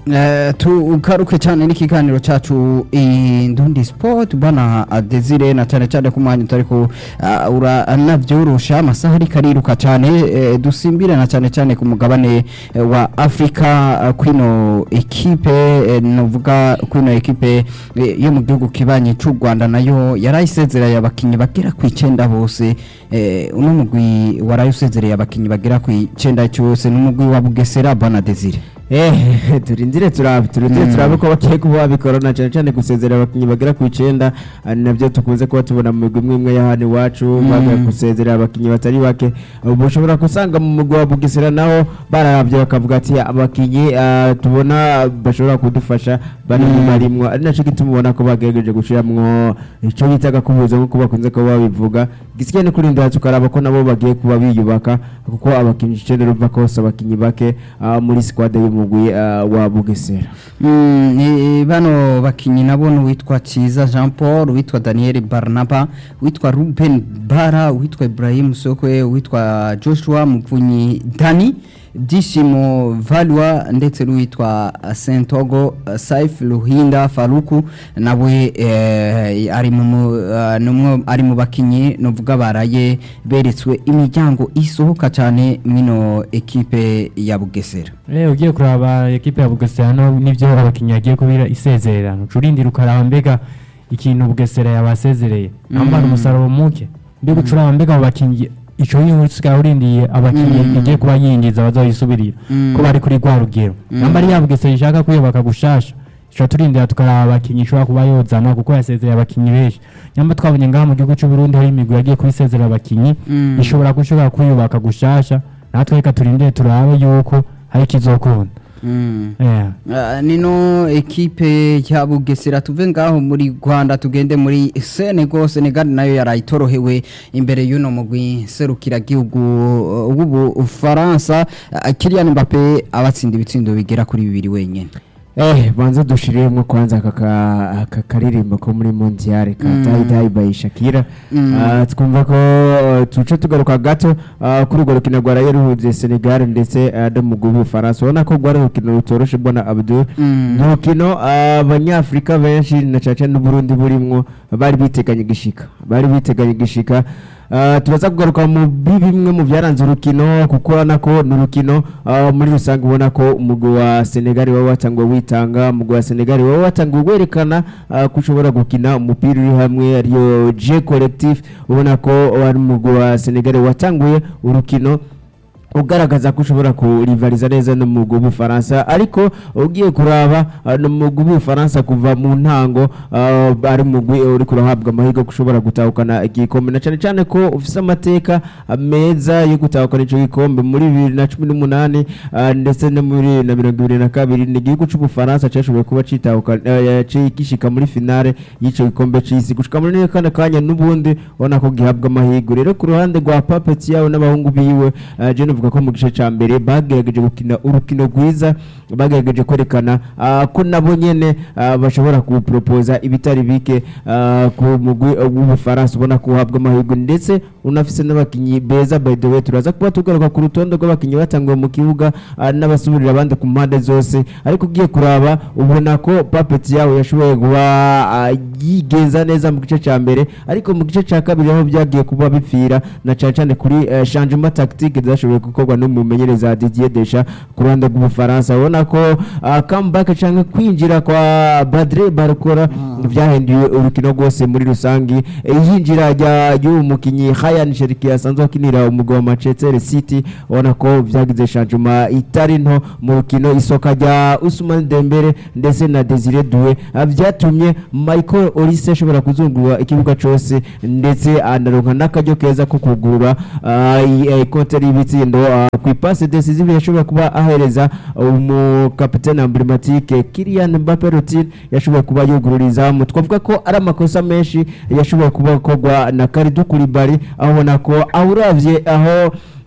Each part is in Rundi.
Eh, tugaruke cyane n'ikiganiro cyacu indundi sport bana Desire na cyane cyane ku mwanya utari ko uh, uranavyorosha amasaha ariko ariruka cyane eh, dusimbire na cyane cyane ku mugabane eh, wa Afrika uh, kwino ekipe eh, novuga kwino ekipe eh, yo mu gihugu kibanye cy'u Rwanda nayo yarayisezereye abakinyi bagera ku 9 bose eh, uno mugwi warayusezereye abakinyi bagera ku 9 cyose n'umugwi wa Bugesera bana Desire Eh, turindire turabe turindire Mm. turabe ko bagiye kuba babikorana cyane cyane gusezera abakinnyi bagera ku icenda ari nabyo tukunze kuba tubona mu migwi imwe imwe ya hano iwacu Mm. bagiye gusezera abakinnyi batari bake ubu ushobora gusanga mu mugwi wa bugesera naho bararabye bakavuga ati abakinnyi ah, tubona bashobora kudufasha bari mu Mm. marimwo ari nacyo gituma ubona ko bagerageje gushiramwo icyo bitaga kubuza nk'uko bakunze kuba babivuga gisigaye ni kurindira tukaraba ko nabo bagiye kuba biyubaka kuko abakinnyi icenda urumva ko bose abakinnyi bake ah, muri squad y'umugwi ah, wa bugesera Mm, ni bano bakinyi nabo witwa Ciza Jean Paul witwa Daniel Barnaba witwa Ruben Bara witwa Ibrahim Sokwe witwa Joshua Muvunyi Dani Byishimo Valwa ndetse n'uwitwa Sentogo Saif Luhinda Faruku nawe eh, ari mu mu- eh, numwe ari mu bakinyi novuga baraye beretswe imiryango isohoka cyane mwino ekipe ya Bugesera Eh ugiye kuraba ekipe ya Bugesera no nivyo abakinyi yagiye kubira isezererano curindira ukaraba mbega ikintu Bugesera yabasezereye ambara Mm. umusaruro muke mbega ucuraba mbega abo bakinyi ico yinsigaye urindiye abakinyi Mm. igiye kuba yinjiza bazoyisubirira Mm. ko bari kuri rwa rugero Mm. namba ari ya Bugesera ishaka kwiyubaka gushasha ico turindira tukaraba abakinyi ishobora kuba yozana kuko yasezereye abakinyi benshi nyamba twabonye ngaha mu gihugu c'u Burundi hari imigwi yagiye kubisezerera abakinyi Mm. ishobora gushobora kwiyubaka gushasha natwe reka turindire turabe yuko hari ikizokunda Mm. Yeah. Ah, nino ekipe ya Bugesera tuve ngaho muri Rwanda tugende muri Senegal Senegal nayo yarayitorohewe imbere y'uno mugwi serukira gihugu w'ubu Ufaransa Ah, Kylian Mbappe abatsinda ibitsindo bigera kuri bibiri wenyene Eh, banza dushiriyemo kwanza aka ka- aka karirimbo ko muri mondial ka Mm. Dai Dai by Shakira Mm. Ah, twumva ko uh, tuce tugaruka gato ah, kuri urwo rukino rwaraye ruhuze Senegal ndetse ah, no mu gihugu Bufaransa ubona ko rwari urukino rutoroshe mbona Abdul Mm. ni urukino ah, abanyafurika benshi na caca n'uburundi burimwo bari biteganye igishika bari biteganye igishika Ah, turaza kugaruka mu bi- bimwe mu byaranze urukino kuko urabona ko ni urukino ah, muri rusange ubona ko umugwi wa senegali waba watanguwe witanga umugwi wa senegali waba watanguwe werekana ah, ko ushobora gukina umupira uri hamwe ariyo je collectif ubona ko wari umugwi wa senegali watanguye urukino ugaragaza ko ushobora kurivariza neza no mu w'ubufaransa ariko ugiye kuraba ah, no mu w'ubufaransa kuva mu ntango ah, ari umugwi uri kurahabwa amahirwe ko ushobora gutahukana igikombe na cyane cyane ko ufite amateka ah, meza yo gutahukana icyo gikombe muri bibiri na cumi n'umunani ah, ndetse no muri na mirongo ibiri na kabiri ni igihugu cy'ubufaransa cyashoboye kuba cyitahukana eh, ci- gishika muri finale y'icyo gikombe cy'isi gushika muri kane kanya n'ubundi ubona ko gihabwa amahirwe rero ku ruhande rwa papeti yawe n'abahungu biwe ah, je novuga ko mu gice cya mbere bagerageje gukina urukino rwiza bagerageje kwerekana ah, ko nabo nyene ah, bashobora kuporopoza ibitari bike ah, ku mugwi w'ubufaransa ubona ko uhabwa amahirwe ndetse unafise n'abakinyi beza by the way turaza kuba tugaruka ku rutonde rw'abakinyi batanguwe mu kibuga ah, n'abasubirira abandi ku mpande zose ariko ugiye kuraba ubona ko papeti yawe yashoboye kuba ah, yigenza neza mu gice cya mbere ariko mu gice cya kabiri aho byagiye kuba bipfira na cyane cyane kuri eh, changement tactique zashoboye gukorwa n'umumenyereza Didier Deschamps ku ruhande rw'ubufaransa ubona ko ah, comeback cyangwa kwinjira kwa Badre Barcola byahinduye urukino rwose muri rusangi Eh, yinjira rya y'uwo mukinyi Ryan Cherki asanzwe akinira umugwi wa Manchester City ubona ko byagize changement itari nto mu rukino isoka rya Ousmane Dembele ndetse na Desire Doué ah, byatumye Michael Olise ashobora kuzungura ikibuga cyose ndetse anaronka n'akaryo keza ko kugurura ah, i- eh, konte y'ibitsindo ah, ku ipasi decisive yashobora kuba ahereza umukapitene emblematike Kylian Mbappe Routine yashoboye kuba yugurura izamu twavuga ko ari amakosa menshi yashoboye kuba akorwa na Kalidou Koulibaly aho ubona ko aho uravye aho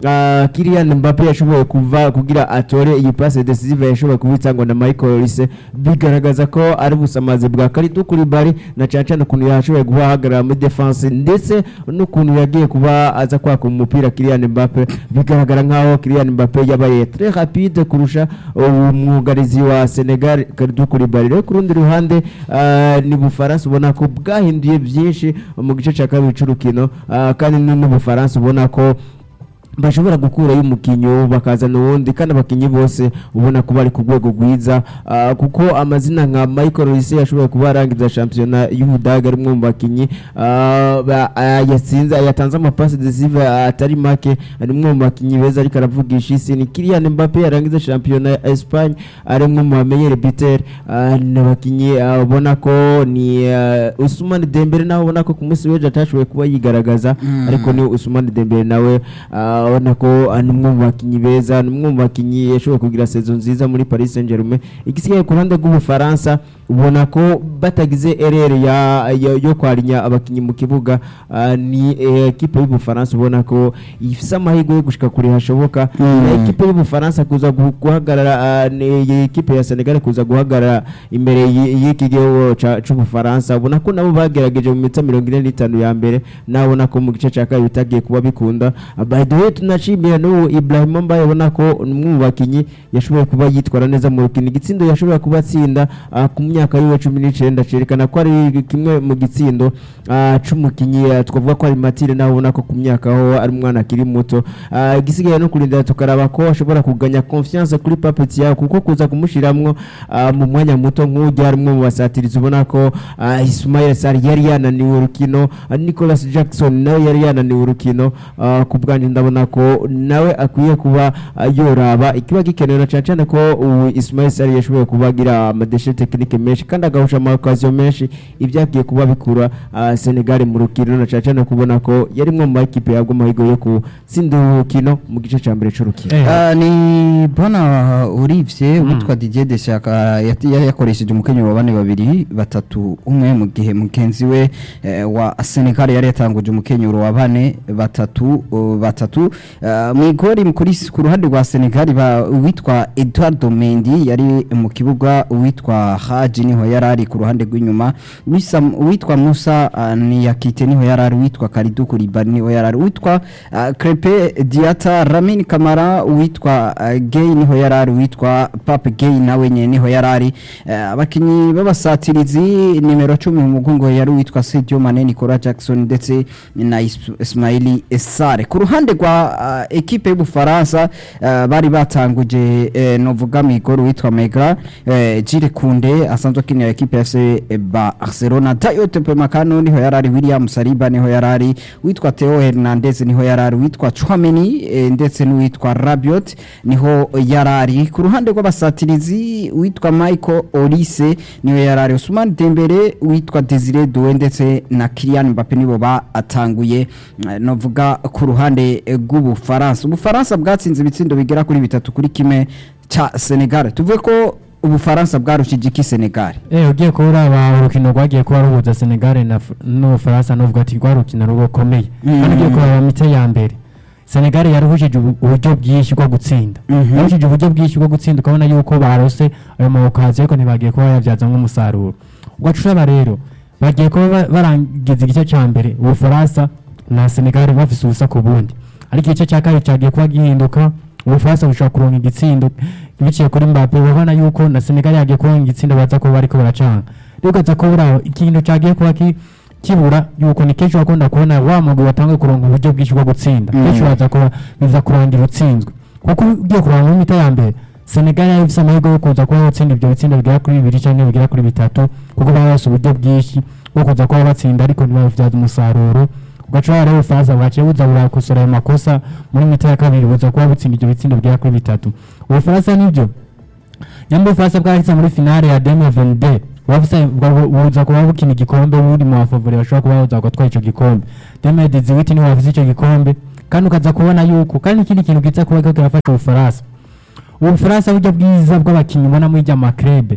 ah, Kylian Mbappe yashoboye kuva kugira atore iyi passe decisive yashoboye kubitsangwa na Michael Olise bigaragaza ko ari busamazi bwa Kalidou Koulibaly na cyane cyane ukuntu yashoboye kuba ahagarara muri defense ndetse n'ukuntu yagiye kuba aza kwaka umupira Kylian Mbappe bigaragara nkaho Kylian Mbappe yabaye très rapide kurusha umwugarizi wa Senegal Kalidou Koulibaly rero ku rundi ruhande ah, ni Bufaransa ubona ko bwahinduye byinshi mu gice cya kabiri cy'urukino ah, kandi n'Ubufaransa ubona ko bashobora gukurayo umukinnyi bakazana uwundi kandi abakinnyi bose ubona ko bari ku rwego rwiza ah, kuko amazina nka Michael Olise yashoboye kuba yarangiza shampiyona y'Ubudage ari umwe mu bakinnyi ah, ba- ah, yatsinze yatanze amapasi decisive atari make ari umwe mu bakinnyi beza ariko aravugisha isi ni Kylian Mbappe yarangiza shampiyona ya Espagne ari umwe mu bamenyere Bitter ni abakinnyi ah, ubona ko ni ah, Ousmane Dembele nawe ubona ko ku munsi w'ejo atashoboye kuba yigaragaza ariko ni Ousmane Dembele nawe ah, ubona ko ah, ni umwe mu bakinnyi beza ni umwe mu bakinnyi yashoboye kugira sezo nziza muri Paris Saint-Germain igisigaye ku ruhande rw'Ubufaransa ubona ko batagize erere ya, ya, yo kwarinya abakinnyi mu kibuga ah, ni eh, ekipe y'Ubufaransa ubona ko ifise amahirwe yo gushika kure hashoboka Mm. na ekipe y'Ubufaransa kuza gu- guhagarara ah, ni iyi ekipe ya Senegal kuza guhagarara imbere y- y'iki gihugu ca- c'Ubufaransa ubona ko nabo bagerageje mu minota mirongo ine n'itanu ya mbere nawe ubona ko mu gice cya kabiri bitagiye kuba bikunda Ah, by the way tunashimira n'ubu Ibrahim Mbaye ubona ko ni umwe mu bakinnyi yashoboye kuba yitwara neza mu rukino igitsindo yashoboye kuba atsinda ah, ku myaka yiwe cumi n'icyenda cerekana ko ari kimwe mu gitsindo ah, c'umukinnyi ah, twavuga ko ari Matire nawe ubona ko ku myaka aho ari umwana akiri muto Ah, igisigaye no kurindira tukaraba ko ashobora kuganya confiance kuri Papeti yawe kuko kuza kumushiramwo ah, mu mwanya muto nk'ujya ari umwe mu basatirizi ubona ko ah, Ismail Sarr yari yananiwe urukino ah, Nicolas Jackson nawe yari yananiwe urukino ah, ku bwanjye ndabona ko nawe akwiye kuba ah, yoraba ikiba gikenewe na cyane cyane ko ubu Ismail Sarr yashoboye kuba agira amadeshe tekinike menshi kandi agahusha amakaziyo menshi ibyagiye kuba bikura ah, Senegal mu rukino na cyane cyane kubona ko yari imwe mu makipe yabwo amahirwe yo gutsinda urukino mu gice cya mbere cy'urukino Eh, Ah, ni bona urivye witwa Didier Deschamps yati- yari yakoresheje umukenyero wa bane babiri batatu umwe mu gihe mugenzi we eh, wa Senegal yari yatanguje umukenyero wa bane batatu uh, batatu Ah, mu igori kuri ku ruhande rwa Senegal ba witwa Eduardo Mendy yari mu kibuga witwa Haji niho yarari ku ruhande rw'inyuma Wisa- witwa Musa ah, Niyakite niho yarari witwa Kalidou Koulibaly niho yarari witwa ah, Crepe Diata Lamine Kamara witwa ah, Gay niho yarari witwa Pape Gay nawe nyene niho yarari Eh, abakinyi b'abasatirizi nimero 10 mu mugongo yari witwa Sadio Mane Nicolas Jackson ndetse na Is- Ismaili Essare ku ruhande rwa ah, ekipe y'Ubufaransa ah, bari batanguje eh, novuga migoro witwa Mega eh, Jire Kunde asanzwe akinira ekipe ya FC Barcelona Dayot Pemacano niho yarari William Saliba niho yarari witwa Theo Hernandez niho yarari witwa Chouameni eh, ndetse n'uwitwa Rabiot niho yarari ku ruhande rw'abasatirizi witwa Michael Olise niho yarari Ousmane Dembele witwa Desire Doué ndetse na Kylian Mbappe nibo batanguye eh, novuga ku ruhande eh, rw'Ubufaransa Ubufaransa bwatsinze ibitsindo bigera kuri bitatu kuri kimwe ca Senegal tuvuge ko Ubufaransa bwarushije iki Senegal eh ugiye kuraba urukino rwagiye kuba ruhuza Senegal na F- n'Ubufaransa n'uvuga ati rwarukino rukomeye Mm. kandi ugiye kuraba mite ya mbere Senegal yaruhujije ubu- uburyo bwinshi bwo gutsinda Mhm. yaruhujije uburyo bwinshi bwo gutsinda ukabona yuko barose ayo mawokazi ariko ntibagiye kuba yabyaza nk'umusaruro ugacuraba rero bagiye kuba ba- barangiza igice cya mbere Ubufaransa na Senegal bafise ubusa ku bundi ariko igice cya kabiri cyagiye kuba gihinduka Ubufaransa bushobora kuronka igitsindo biciye kuri Mbappe urabona yuko na Senegal yagiye kuronka igitsindo baza kuba bariko baracanga rero ukaza kubura ikintu cyagiye kuba ki kibura yuko ni kenshi wakunda kubona wa mugwi watangiye kuronka uburyo bwinshi bwo gutsinda Mm. kenshi uraza kuba biza kurangira utsinzwe kuko ugiye kuraba mu mita ya mbere Senegal yari ifise amahirwe yo kuza kuba batsinda ibyo bitsinda bigera kuri bibiri cyangwa bigera kuri bitatu kuko baba bafise uburyo bwinshi bwo kuza kuba batsinda ariko ntibabivyaza umusaruro ugaca rero ubufaransa bwaciye buza burakosora ayo makosa muri mita ya kabiri buza kuba butsinda ibyo bitsindo bigera kuri bitatu ubufaransa nibyo nyamba ubufaransa bwahise muri finale ya 2022 wafise buza kuba bukina igikombe buri mu bafavori bashobora kuba baza gutwara ico gikombe 2018 niho bafise ico gikombe kandi ukaza kubona yuko kandi ikindi kintu kiza kuba kiriko kirafasha ubufaransa ubufaransa buryo bwiza bw'abakinnyi ubona muri rya makrebe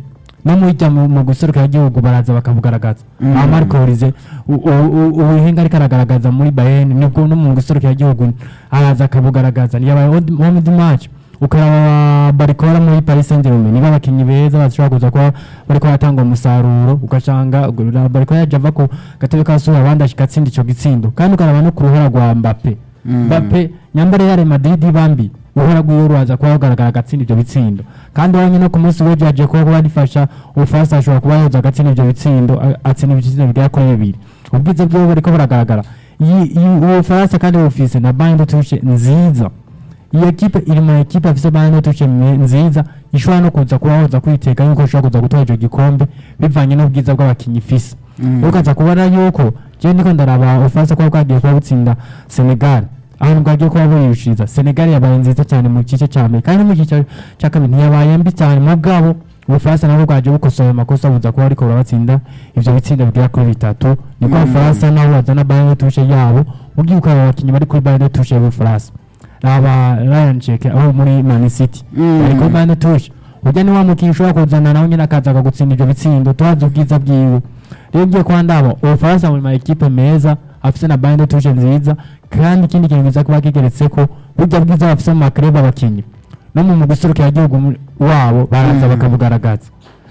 no mujya mu mu guserukira igihugu baraza bakabugaragaza Mm. aha Marco Olise u- u- u- ubuhinga ariko aragaragaza muri Bayern nibwo no mu guserukira igihugu araza akabugaragaza yabaye home match ukaraba barikora muri Paris Saint-Germain niba abakinnyi beza bashobora kuza kuba bariko batanga umusaruro ugasanga bariko yaje ava ku gatebe ka sura abandi ashika atsinda ico gitsindo kandi ukaraba no ku ruhora rwa Mbappe Mm. Mbappe nyambare ya Real Madrid bambi uhora rwiwe rwaza kuba rugaragara agatsinda ivyo bitsindo kandi wanye no ku munsi w'ejo yaje kuba kuba rifasha ubufaransa ashobora kuba yoza agatsinda ivyo bitsindo a- atsinda ibitsindo bigera kuri bibiri ubwiza bwiwe buriko buragaragara Iyi- iyi- ubufaransa kandi bufise na bande tushe nziza iyi ekipe iri mu ekipe afise bande tushe me- nziza ishobora no kuza kuba yoza kwiteka yuko ishobora kuza gutwara ico gikombe bivanye n'ubwiza bw'abakinyi ifise Mm. ukaza kubona yuko je ndiko ndaraba ubufaransa kuba bwagiye kuba butsinda senegal ahantu bwagiye kuba burishiriza senegal yabaye nziza cyane mu gice cya mbere kandi no mu gice cya kabiri ntiyabaye mbi cyane mu bwabo ubufaransa nabwo bwaje bukosoye amakosa buza kuba ariko burabatsinda ivyo bitsindo bigera kuri bitatu niko Mm. abafaransa nabo bazana bayern tushe yabo ugiye ukaraba abakinnyi bari kuri bayern tushe y'ubufaransa raba ryan ceke aho muri man city Mm. bari kuri bayern tushe urya ni wa mukinnyi ushobora kuzana nawe nyine akaza akagutsinda ivyo bitsindo tuhazi ubwiza bwiwe rero ngiye kuba ndaba ubufaransa muri ma ekipe meza afise na bande tushe nziza kandi ikindi kintu kiza kuba kigeretseko burya bwiza bafise mu makrebe abakinyi no mu mu guserukira igihugu mu- wabo baraza Mm. bakabugaragaza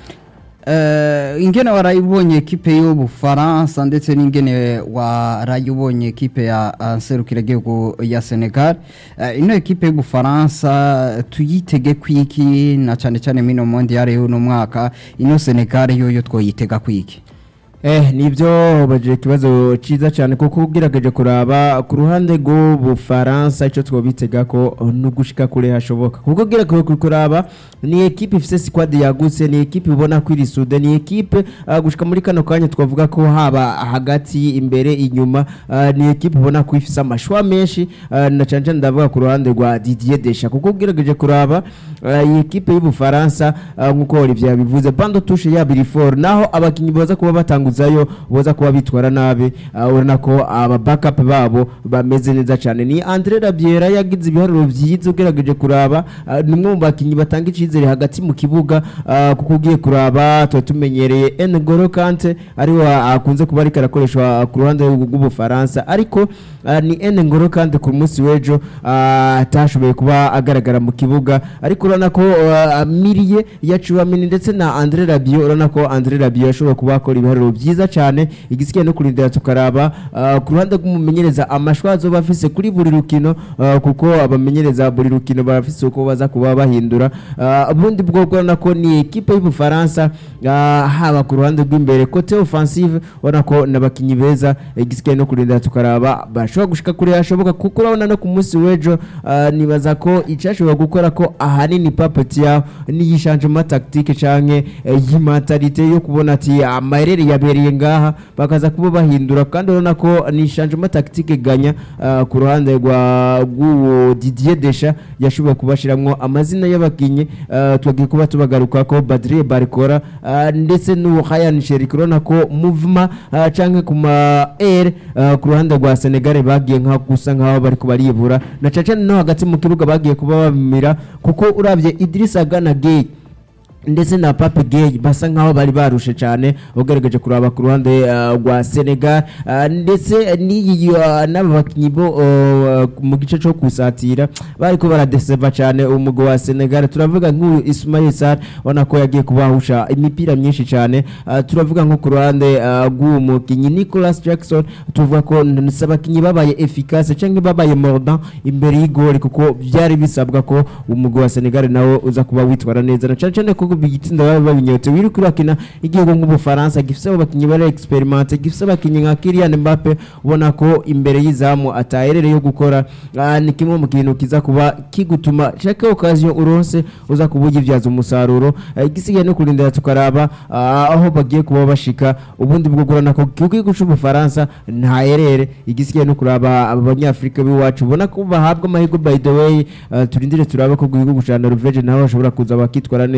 Eh, ingene warayibonye ekipe y'ubufaransa ndetse n'ingene warayibonye ekipe ya ah, nserukiragihugu ya senegal Eh, ino ekipe y'ubufaransa tuyitege kwiki na cane cane mino mondiale y'uno mwaka ino senegal yoyo twoyitega kwiki Eh, nibyo baje ikibazo ciza cyane kuko ugerageje kuraba ku ruhande rw'ubufaransa icyo twobitega ko no gushika kure hashoboka kuko ugerageje kuraba ni ekipe ifise squad yagutse ni ekipe ubona ko iri sude ni ekipe uh, gushika muri kano kanya twavuga ko haba hagati imbere inyuma uh, ni ekipe ubona ko ifise amashwa menshi uh, na cyane cyane ndavuga ku ruhande rwa Didier Deschamps kuko ugerageje kuraba uh, iyi ekipe y'ubufaransa uh, nkuko Olivier yabivuze bando touche ya Birifor naho abakinyi baza kuba batanguzayo boza kuba bitwara nabi uh, urabona ko aba backup babo bameze neza cyane ni Andre Rabiera yagize ibiharuro byiza ugerageje kuraba uh, ni umwe mu bakinyi batanga icizere hagati mu kibuga uh, kuko ugiye kuraba tuba tumenyereye N'Golo Kante ariwe akunze kuba ariko arakoreshwa ku ruhande rw'ubufaransa ariko uh, ni N'Golo Kante ku munsi w'ejo uh, atashoboye kuba agaragara mu kibuga ariko urabona ko uh, Mirie ya Chouamini ndetse na Andre Rabiot urabona ko Andre Rabiot ashobora kuba akora ibiharuro byiza cyane igisigaye no kurindira tukaraba uh, ku ruhande rw'umumenyereza amashwa azoba afise kuri buri rukino uh, kuko abamenyereza buri rukino barafise uko baza kuba bahindura uh, ubundi bwo urabona ko ni ekipe y'ubufaransa uh, haba ku ruhande rw'imbere kote offensive urabona ko n'abakinyi beza igisigaye no kurindira tukaraba bashobora gushika kure hashoboka kuko urabona no ku munsi w'ejo uh, nibaza ko icyashobora gukora ko ahanini papeti yaho n'iyishanjemo tactique canke eh, y'imentalite yo kubona ati amayerere yabereye ngaha bakaza kuba bahindura kandi urabona ko ni changement tactique ganya uh, ku ruhande rwa rw'uwo Didier Deschamps yashoboye kubashiramwo amazina y'abakinyi uh, twagiye kuba tubagaruka ko Badrie Barcola uh, ndetse n'uwo Ryan Sherik urabona ko movement uh, canke ku ma air uh, ku ruhande rwa Senegal bagiye nka gusa nkaho bariko baribura na caca no hagati mu kibuga bagiye kuba bamira kuko uravye Idrissa Gana Gueye ndetse na Pape Gueye basa nkaho bari barushe cyane ugerageje kuraba ku ruhande uh, rwa Senegal uh, ndetse n'iyi uh, n'aba bakinyi bo uh, mu gice cyo kusatira bariko baradeseva cyane umugwi wa Senegal turavuga nk'uyu Ismail Sarr ubona ko yagiye kubahusha imipira myinshi cyane uh, turavuga nko ku ruhande uh, rw'uwo mukinyi Nicolas Jackson tuvuga ko abakinyi babaye efficace cyangwa babaye mordant imbere y'igori kuko byari bisabwa ko umugwi wa Senegal nawe uza kuba witwara neza na cyane cyane ko bigitsinda baba babinyote wiri kurakina igihugu nk'ubufaransa gifise abakinyi bari experimente gifise abakinyi nka Kylian Mbappe ubona ko imbere y'izamu ataherere yo gukora ah, ni kimwe mu kintu kiza kuba kigutuma chaque occasion uronse uza kuba ugivyaza umusaruro Ah, igisigaye no kurindira tukaraba ah, aho bagiye kuba bashika ubundi bwo gurana ko igihugu c'ubufaransa nta herere igisigaye no kuraba abanyafrika b'iwacu ubona ko bahabwa amahirwe by the way ah, turindire turaba ko igihugu ca Norvege naho bashobora kuza bakitwara neza ku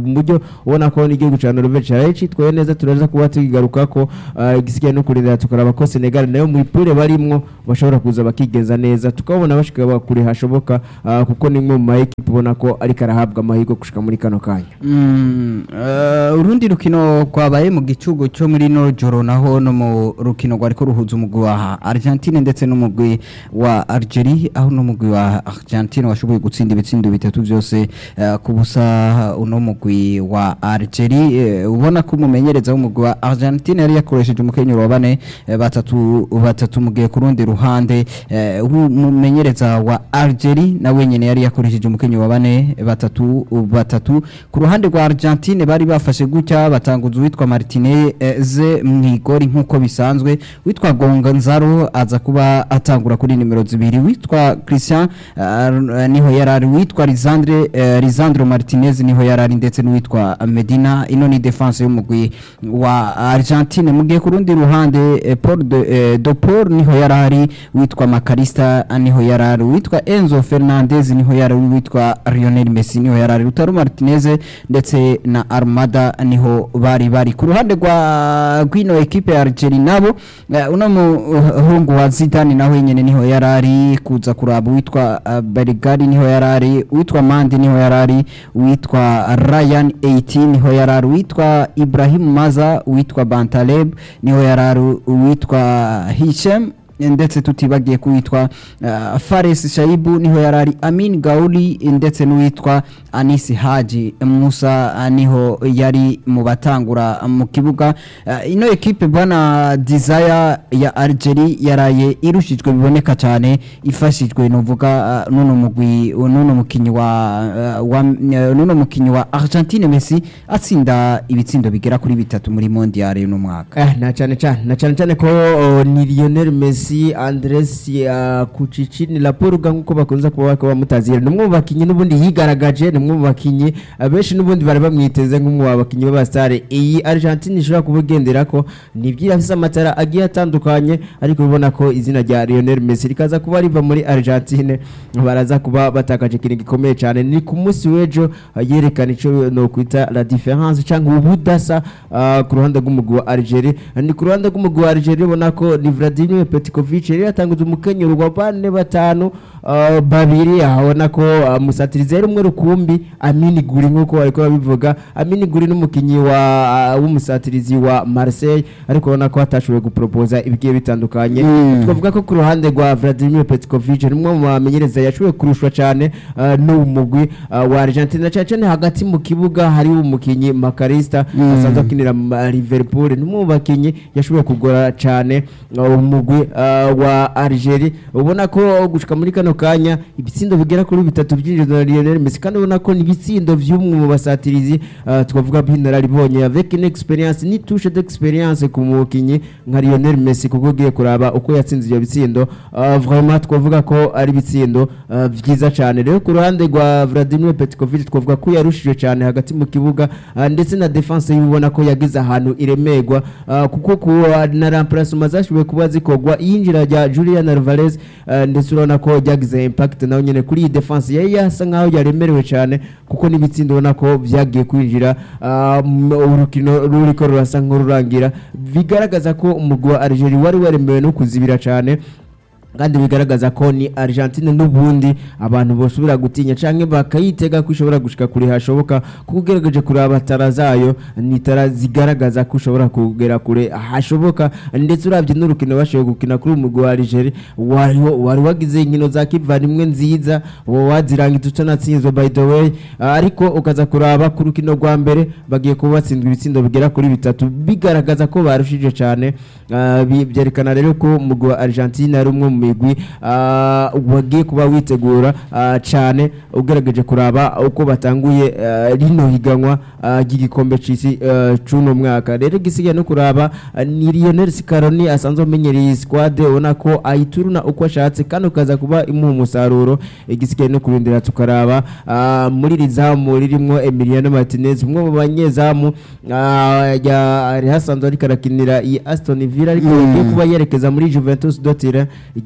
mu buryo ubona ko n'igihugu cya Norvege cyari cyitwaye neza turaza kuba tukigaruka ko ah, igisigaye no kurindira tukaraba ko Senegal nayo mu ipure barimwo bashobora kuza bakigeza neza tukabona bashika kure hashoboka ah, kuko ni imwe mu ma equipe ubona ko ariko arahabwa amahirwe gushika muri kano kanya Mm, eh, urundi rukino rwabaye mu gicugu cyo muri no joro naho no mu rukino rwariko ruhuza umugwi wa Argentine ndetse n'umugwi wa Algeria aho n'umugwi wa Argentine washoboye gutsinda ibitsindo bitatu byose eh, ku busa uno mugwi wa Algeria eh, ubona ko umumenyereza w'umugwi wa Argentine yari yakoresheje umukenyero wa bane eh, batatu batatu mugiye ku rundi ruhande eh, umumenyereza wa Algeria nawe nyene yari yakoresheje umukenyero wa bane batatu batatu ku ruhande rwa Argentine bari bafashe gutya batanguza uwitwa Martinez mwigori nkuko bisanzwe witwa Gonzalo aza kuba atangura kuri nimero zibiri witwa Christian uh, niho yarari witwa Lisandre uh, Lisandro Martinez niho yarari ndetse n'uwitwa Medina ino ni defense y'umugwi wa Argentine mugiye ku rundi ruhande eh, Paul de, eh, de Paul niho yarari witwa Macarista niho yarari witwa Enzo Fernandez niho yarari witwa Lionel Messi niho yarari Lautaro Martinez ndetse na Armada niho bari bari ku ruhande rwa gwino equipe ya Algeria nabo eh, uno muhungu wa Zidane nawe nyene niho yarari kuza kuraba witwa uh, Bergari niho yarari witwa Mandi niho yarari witwa Ryan 18 niho yarari witwa Ibrahim Maza witwa Bantaleb niho yarari witwa Hisham ndetse tutibagiye kuwitwa uh, Fares Shaibu niho yarari Amin Gauli ndetse n'uwitwa Anisi Haji Musa uh, niho yari mu batangura mu kibuga uh, ino equipe bwana Desire ya Algeria yaraye irushijwe biboneka cyane ifashijwe nuvuga uh, nuno mugwi nuno mukinyi wa, uh, wa uh, nuno mukinyi wa Argentine Messi atsinda ibitsindo bigera kuri bitatu muri mondial uno mwaka Eh, na cyane cyane na cyane cyane ko oh, ni Lionel Messi Andres uh, Kucicini Laporuga nkuko bakunze kuba bakaba bamutazira ni umwe mu bakinyi n'ubundi yigaragaje ni umwe mu bakinyi abenshi n'ubundi bari bamwiteze nk'umwe mu bakinyi b'abasitare iyi Argentine ishobora kuba igendera ko ni ibyira afise amatara agiye atandukanye ariko ubona ko izina rya Lionel Messi rikaza kuba riva muri Argentine baraza kuba batakaje ikintu gikomeye cyane ni ku munsi w'ejo uh, yerekana ico no kwita la différence cyangwa ubudasa uh, ku ruhande rw'umugwi wa Algeria ni ku ruhande rw'umugwi wa Algeria ubona ko ni Vladimir Petkovic yari yatanguze umukenyero wa bane batanu uh, babiri ahabona ko uh, musatirizi yari umwe rukumbi Amini Guri nkuko bariko babivuga Amini Guri n'umukinyi wa uh, w'umusatirizi wa Marseille ariko ubona ko atashoboye gupropoza ibigiye bitandukanye Mm. twavuga ko ku ruhande rwa Vladimir Petkovic ni umwe mu bamenyereza yashoboye kurushwa cyane uh, n'umugwi uh, wa Argentina na cyane cyane hagati mu kibuga hari umukinyi Macarista Mm. asanzwe akinira ma- Liverpool ni umwe mu bakinyi yashoboye kugora cyane uh, umugwi uh, wa Algeria ubona ko gushika muri kano kanya ibitsindo bigera kuri bitatu byinjizwa na Lionel Messi kandi ubona ko ni ibitsindo by'umwe mu basatirizi uh, twavuga b'inararibonye avec une experience ni touche d'experience ku mukinyi nka Lionel Messi kuko ugiye kuraba uko yatsinze ibyo bitsindo uh, vraiment twavuga ko ari ibitsindo uh, byiza cyane rero ku ruhande rwa Vladimir Petkovic twavuga ko yarushije cyane hagati mu kibuga uh, ndetse na defense y'ubona ko yagize ahantu iremerwa uh, kuko ku uh, na remplacement zashoboye kuba zikogwa iyinjira rya Julian Alvarez uh, ndetse urabona ko ryagize impact nawe nyene kuri iyi defense yari yasa nkaho yaremerewe cyane kuko n'ibitsindo ubona ko byagiye kwinjira uh, m- urukino ruriko rurasa nk'ururangira bigaragaza ko umugwi wa Algeria wari waremewe no kuzibira cyane kandi bigaragaza ko ni Argentine n'ubundi abantu bosubira gutinya canke bakayitega ko ishobora gushika kure hashoboka kuko ugerageje kuraba tara zayo ni tara zigaragaza ko ushobora kugera kure hashoboka ndetse uravye n'urukino bashoboye gukina kuri umugwi wa Algeria wari wari wagize inkino za kivandimwe nziza wo wazirangije utanatsinzwe by the way Ah, ariko ukaza kuraba ku rukino rwa mbere bagiye kuba batsindwa ibitsindo bigera kuri bitatu bigaragaza ko barushije cyane Ah, bi- byerekana rero ko umugwi wa Argentine ari umwe mu migwi ah, wagiye kuba witegura ah, cyane ugerageje kuraba uko batanguye ah, rino higanwa ah, ry'igikombe c'isi ah, c'uno mwaka rero igisigaye no kuraba ah, ni Lionel Scaroni asanzwe amenyereye iyi squad ubona ko ayituruna uko ashatse kandi ukaza kuba imuha umusaruro igisigaye no kurindira tukaraba ah, muri iri zamu ririmo Emiliano Martinez umwe mu banyezamu ah, ya- yari hasanzwe ariko arakinira iyi Aston Villa ariko Mm. yagiye kuba yerekeza muri Juventus Dotire igisigaye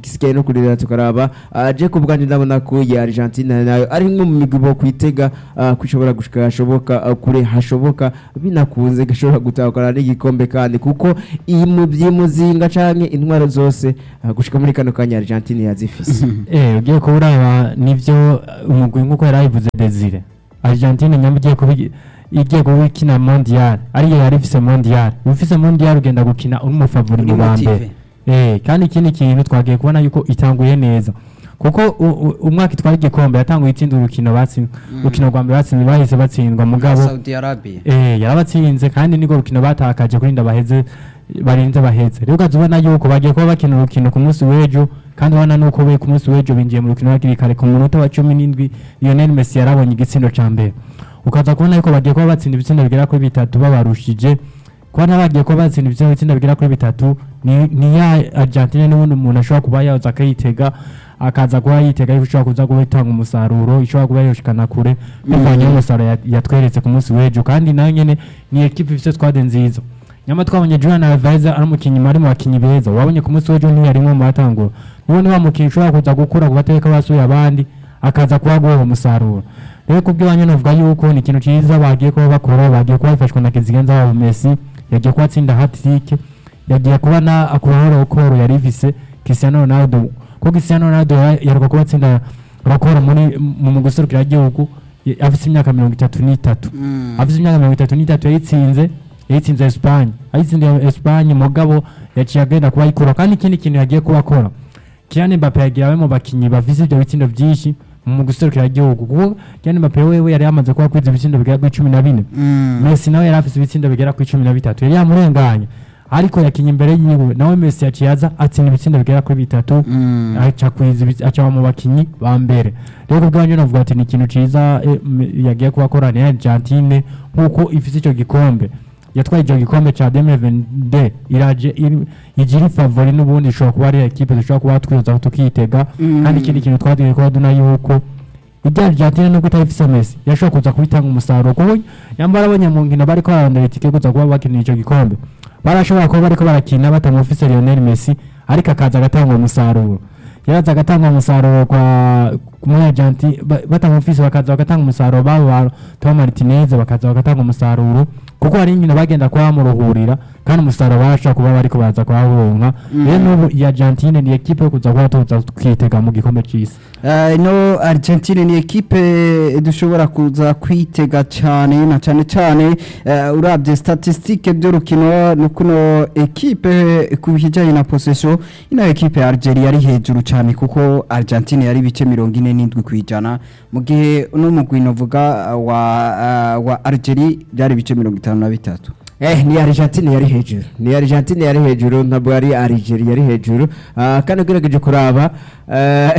igisigaye no kurira tukaraba ah, je ku bwanjye ndabona ko ya Argentina nayo ari imwe mu migwi bo kwitega ah, ko ishobora gushika hashoboka ah, kure hashoboka binakunze gashobora gutahukana n'igikombe kandi kuko iyi mu by'imuzinga canke intwaro zose ah, gushika muri kano kanya Argentina yazifise eh ugiye kuba uraba nivyo umugwi nk'uko yari abivuze Desire Argentine nyamba igiye kuba igi- igiye kuba ikina mondial ariyo yari ifise mondial ufise mondial ugenda gukina uri umufavori mu ba mbere eh kandi ikindi kintu twagiye kubona yuko itanguye neza kuko u- u- umwaka itwara igikombe yatanguye itsinda urukino batsinze urukino rwa mbere batsinze bahise batsindwa mugabo Saudi Arabia eh yarabatsinze kandi niko rukino batakaje kuri ndabaheze barinze baheze rero ukaza ubona yuko bagiye kuba bakina urukino ku munsi w'ejo kandi ubona nuko we ku munsi w'ejo binjiye mu rukino hakiri kare ku munota wa cumi n'indwi Lionel Messi yarabonye igitsindo ca mbere ukaza kubona yuko bagiye kuba batsinda ibitsindo bigera kuri bitatu babarushije kubona bagiye kuba batsinda ibitsindo ibitsindo bigera kuri bitatu ni, ni ya Argentine n'ubundi umuntu ashobora kuba yaza akayitega akaza kuba yitega yuko ishobora kuza kuba itanga umusaruro ishobora kuba yoshikana kure bivanye n'umusaruro ya- yatweretse ku munsi w'ejo kandi nayo nyene ni ekipe ifite squad nziza nyama twabonye Julian Alvarez ari umukinnyi ari mu bakinnyi beza wabonye ku munsi w'ejo ntiyarimwe mu batangura niwe ni wa mukinnyi ushobora kuza gukura ku bateka basuye abandi akaza kuba guha umusaruro rero kubw'iwanyu navuga yuko ni ikintu cyiza bagiye kuba bakora bagiye kuba bafashwa na kizigenza wabo Messi yagiye kuba atsinda hat-trick yagiye kuba na akuraho rokoro yari ifise Cristiano Ronaldo ko Cristiano Ronaldo ya- yaheruka kuba atsinda rokoro muri mu mu guserukira igihugu ya- afise imyaka mirongo itatu n'itatu Mm. afite imyaka mirongo itatu n'itatu yayitsinze yayitsinze Espagne ayitsinze Espagne mugabo yaciye agenda kuba ayikura kandi ikindi kintu yagiye kuba akora Kylian Mbappe yagiye abe mu bakinyi bafise ibyo bitsindo byinshi mu guserukira igihugu kuko Kylian Mbappe wewe yari yamaze kuba kwiza ibitsindo bigera kuri cumi na bine Mm. Messi nawe yari afise ibitsindo bigera kuri cumi na bitatu yari yamurenganye ariko yakinye imbere yiwe nawe Messi yaciye aza atsinda ibitsindo bigera kuri bitatu Mm. aca kwiza ibi- aca mu bakinyi ba mbere rero kubwanyu navuga ati ni ikintu ciza eh, m- yagiye kuba akora ni Argentine nkuko ifise ico gikombe yatwaye ico gikombe ca 2022 iraje iri- igira favori n'ubundi ishobora kuba ari equipe dushobora kuba twiza tukitega Mm. kandi ikindi kintu twagiye kuba duna yuko ibya Argentine nubwo itayifise Messi yashobora kuza kubitanga umusaruro kuko yambara abanyamunkino bariko bararondera itike kuza kuba bakinira ico gikombe barashobora kuba bariko barakina batamufise Lionel Messi ariko akaza agatanga umusaruro yaraza agatanga umusaruro kwa muri Argentine ba- batamufise bakaza bagatanga umusaruro babo ba Tom Martinez bakaza bagatanga umusaruro kuko hari inkino bagenda kuba bamuruhurira kandi umusaruro barashobora kuba bariko baza kuhawuronka rero n'ubu iyi Argentine ni ekipe yo kuza kuba tuza kwitega mu gikombe c'isi Uh, ino Argentine ni ekipe dushobora kuza kwitega cyane na cyane cyane uh, urabye statistique by'urukino nukuno ekipe ku bijyanye na possession ino ekipe ya Algeria yari hejuru cyane kuko Argentine yari bice mirongo ine n'indwi ku ijana mu gihe uno mugwi novuga uh, wa uh, wa Algeria byari bice mirongo itanu na bitatu Eh, ni Argentine yari hejuru ni Argentine yari hejuru ntabwo ari Algeria yari hejuru Ah, kandi ugerageje kuraba eh,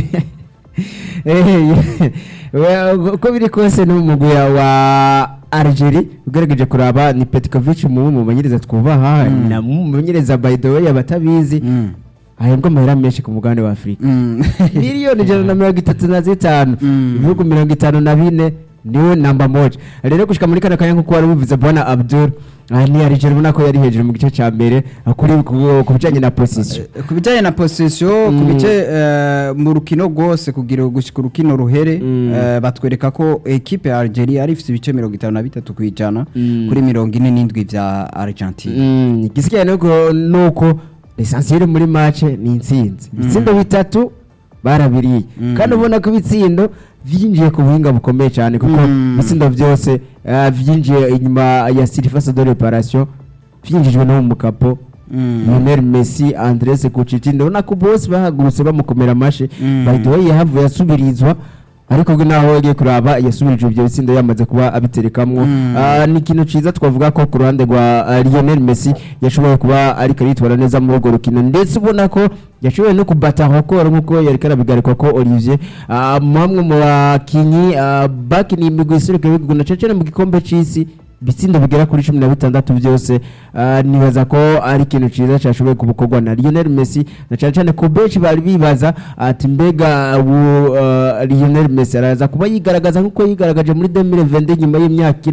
eh, we- uko biri kose n'umugwi wa Algeria ugerageje kuraba ni Petkovic mu mumenyereza twubaha Mm. na mumenyereza by the way abatabizi mm. ahembwa amahera menshi ku mugabane wa Afurika mm. miliyoni ijana na mirongo itatu na zitanu Mm. ibihugu mirongo itanu na bine niwe namba moja rero gushika muri kano kanya nkuko wari ubivuze bwana abdul aha ni Algeria ubona ko yari hejuru mu gice ca mbere ah, kuri ku- ku bijanye na position Eh, ku bijyanye na possession ku Mm. bice eh, mu rukino rwose kugira gushyika urukino ruhere Mm. eh, batwereka ko ekipe ya Algeria yari ifite ibice mirongo itanu na bitatu ku ijana Mm. kuri mirongo ine n'indwi bya Argentine Mm, igisigaye nuko nuko l'essentiel muri match ni intsinzi ibitsindo bitatu barabiriye Mm. kandi ubona ko ibitsindo vyinjiye ku buhinga bukomeye cyane kuko Mm. ibitsindo byose ah, vyinjiye inyuma ya surface de réparation vyinjijwe no mu mukapo Mm. Lionel Messi Andres Kuchiti ndabona ko bose bahagurutse bamukomera amashi Mm. by the way yahavuye asubirizwa ariko ubwo naho yagiye kuraba yasubirije ibyo bitsindo yamaze kuba abiterekamwo Mm. Ah, ni ikintu ciza twavuga ko ku ruhande rwa ah, Lionel Messi yashoboye kuba ariko yitwara neza muri urwo rukino ndetse ubona ko yashoboye no kubata hokoro nk'uko yari karabigarikwa ko Olivier ah, bamwe mu bakinyi ah, bakiniye imigwi iseruka ibihugu na cecene mu gikombe c'isi ibitsindo bigera kuri cumi na bitandatu byose ah, nibaza ko ari ikintu cyiza cyashoboye kubukorwa na Lionel Messi na cyane cyane ku benshi bari bibaza ati mbega ubu ah, Lionel Messi araza kuba yigaragaza nk'uko yigaragaje muri 2020 nyuma y'imyaka ine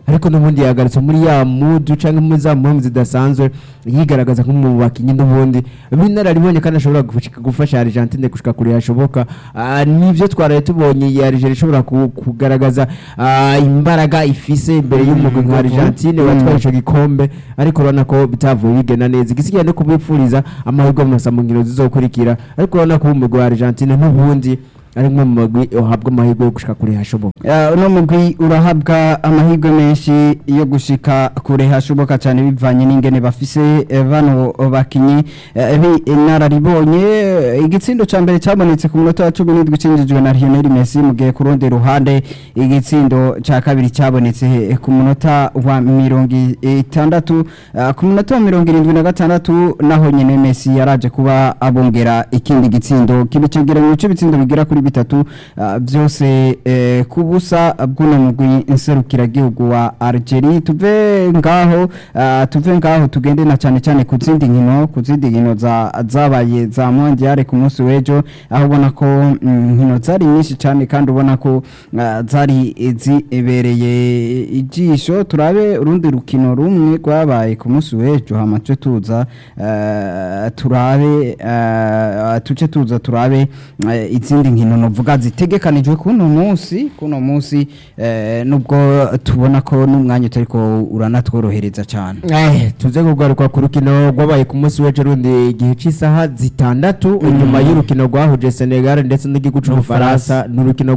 ariko n'ubundi yagarutse muri ya mudu cyangwa muri za mpamvu zidasanzwe yigaragaza nk'umwe mu bakinnyi n'ubundi b'inararibonye kandi ashobora gushika- gufasha Argentine gushika kure hashoboka Ah, nivyo twaraye tubonye ya Algeria ishobora ku- kugaragaza ah, imbaraga ifise imbere y'umugwi nka Argentine watwaye ico gikombe ariko urabona ko bitavuye bigena neza igisigaye no kubipfuriza amahirwe mu masamungiro zizokurikira ariko urabona ko umugwi wa Argentine n'ubundi ari umwe mu magwi uhabwa amahirwe yo gushika kure hashoboka Uh, uno mugwi urahabwa amahirwe menshi yo gushika kure hashoboka cyane bivanye n'ingene bafise eh, bano bakinyi eh, b'inararibonye Eh, igitsindo ca mbere cabonetse ku munota wa cumi n'indwi cinjijwe na Lionel Messi mu gihe ku rundi ruhande igitsindo ca kabiri cabonetse eh, ku munota wa mirongo itandatu eh, ku munota wa mirongo irindwi na gatandatu naho nyene Messi yaraje kuba abongera ikindi gitsindo kibicegeranyo cy'ibitsindo bigera kuri bitatu ah, byose eh, ku busa bw'uno mugwi nserukiragihugu wa Algeria tuve ngaho ah, tuve ngaho tugende na cyane cyane ku zindi nkino ku zindi nkino za zabaye za mondiale ku munsi w'ejo aho ubona ko mm, nkino zari nyinshi cyane kandi ubona ko ah, zari zibereye ijisho turabe urundi rukino rumwe rwabaye ku munsi w'ejo hamace tuza eh, turabe eh, tuce tuza turabe eh, izindi nkino novuga zitegekanijwe kuno munsi kuno munsi eh, nubwo tubona ko n'umwanya utariko uranatworohereza cyane Eh, tuze kugaruka ku rukino rwabaye ku munsi w'ejo rundi igihe cy'isaha zitandatu inyuma y'urukino rwahuje Senegal ndetse n'igihugu cy'Ubufaransa ni urukino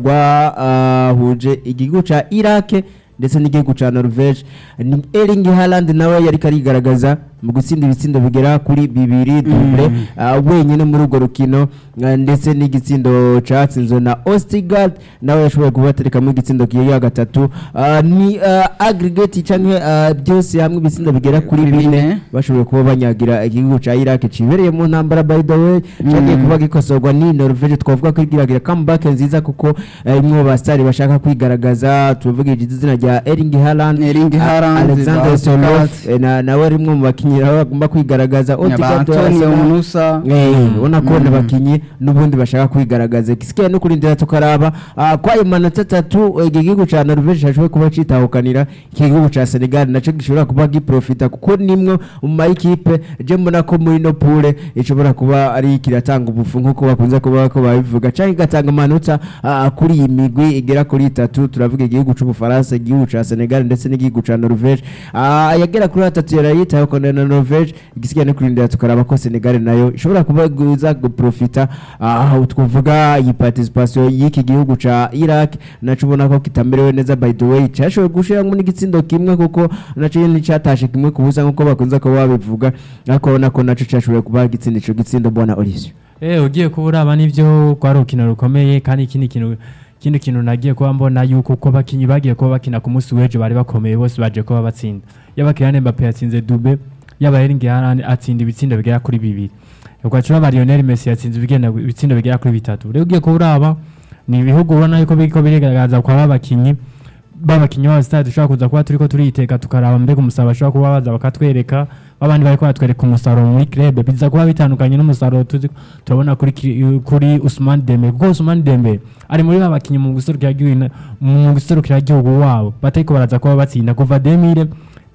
rwahuje igihugu ca Iraq ndetse n'igihugu ca Norvege ni Erling Haaland nawe yari karigaragaza mu gutsinda ibitsindo bigera kuri bibiri double ah, wenyine muri urwo rukino ah, ndetse n'igitsindo catsinzwe na Ostigard nawe yashoboye kubaterekamo igitsindo kiya gatatu Ah, ni ah, aggregate canke ah, byose hamwe ibitsindo bigera kuri Kuri bine bine. bashoboye kuba banyagira igihugu ca Iraq cibereye mu ntambara by the way cyagiye kuba gikosorwa ni Norvege twavuga ko igiragira comeback nziza kuko eh, imwe mu basitari bashaka kwigaragaza tuvuga izina rya Erling Haaland Erling ah, Haaland, Alexander ba Soloth Odegaard. eh, na- nawe ari umwe mu bakinnyi nabo bagomba kwigaragaza ba Odegaard Antonio Arsenal. Munusa Eh, ubona ko ni abakinnyi n'ubundi bashaka kwigaragaza gisigaye no kurindira tukaraba ah, kwa amanota atatu eh, iki gihugu ca Norvege cyashoboye kuba citahukanira iki gihugu ca Senegal naco gishobora kuba giprofita kuko nimwe mu mayikipe je mbona ko muri no pure ishobora kuba ari kiratanga ubufu nk'uko bakunze kuba ko babivuga canke igatanga amanota ah, kuri iyi migwi igera kuri itatu turavuga igihugu c'Ubufaransa igihugu ca Senegal ndetse n'igihugu ca Norvege Ah, yagera kuri atatu yarayitahukanira na Norvege igisigaye no kurindira tukaraba ko Senegal nayo ishobora kuba guza guprofita aho twavuga iyi participation y'iki gihugu ca Iraq naco ubona ko kitamerewe neza by the way cyashoboye gushiramo n'igitsindo kimwe kuko naco nyine cyatashe kimwe ku busa nk'uko bakunze kuba babivuga ariko ubona ko naco cyashoboye kuba gitsinda ico gitsindo mbona Olivier Eh ugiye kuba uraba nivyo rwari urukino rukomeye kandi ikindi kintu ikindi kintu nagiye kuba mbona yuko uko bakinyi bagiye kuba bakina ku munsi w'ejo bari bakomeye bose baje kuba batsinda yaba Kylian Mbappe yatsinze Dube yaba Erling Haaland atsinda ibitsindo bigera kuri bibiri ugaca uraba Lionel Messi yatsinze ibigenda ibitsindo bigera kuri bitatu rero ugiye kuba uraba ni ibihugu ubona yuko biriko birigaragaza kwa babakinyi babakinyi ba stade dushobora kuza kuba turiko turiteka tukaraba mbega umusaruro bashobora kuba baza bakatwereka babandi bariko batwereka umusaruro muri club biza kuba bitandukanye n'umusaruro tuzi turabona kuri ki- kuri Usman Dembele kuko Usman Dembele ari muri babakinyi mu guserukira igihugu mu guserukira igihugu wabo batariko baraza kuba batsinda kuva 2000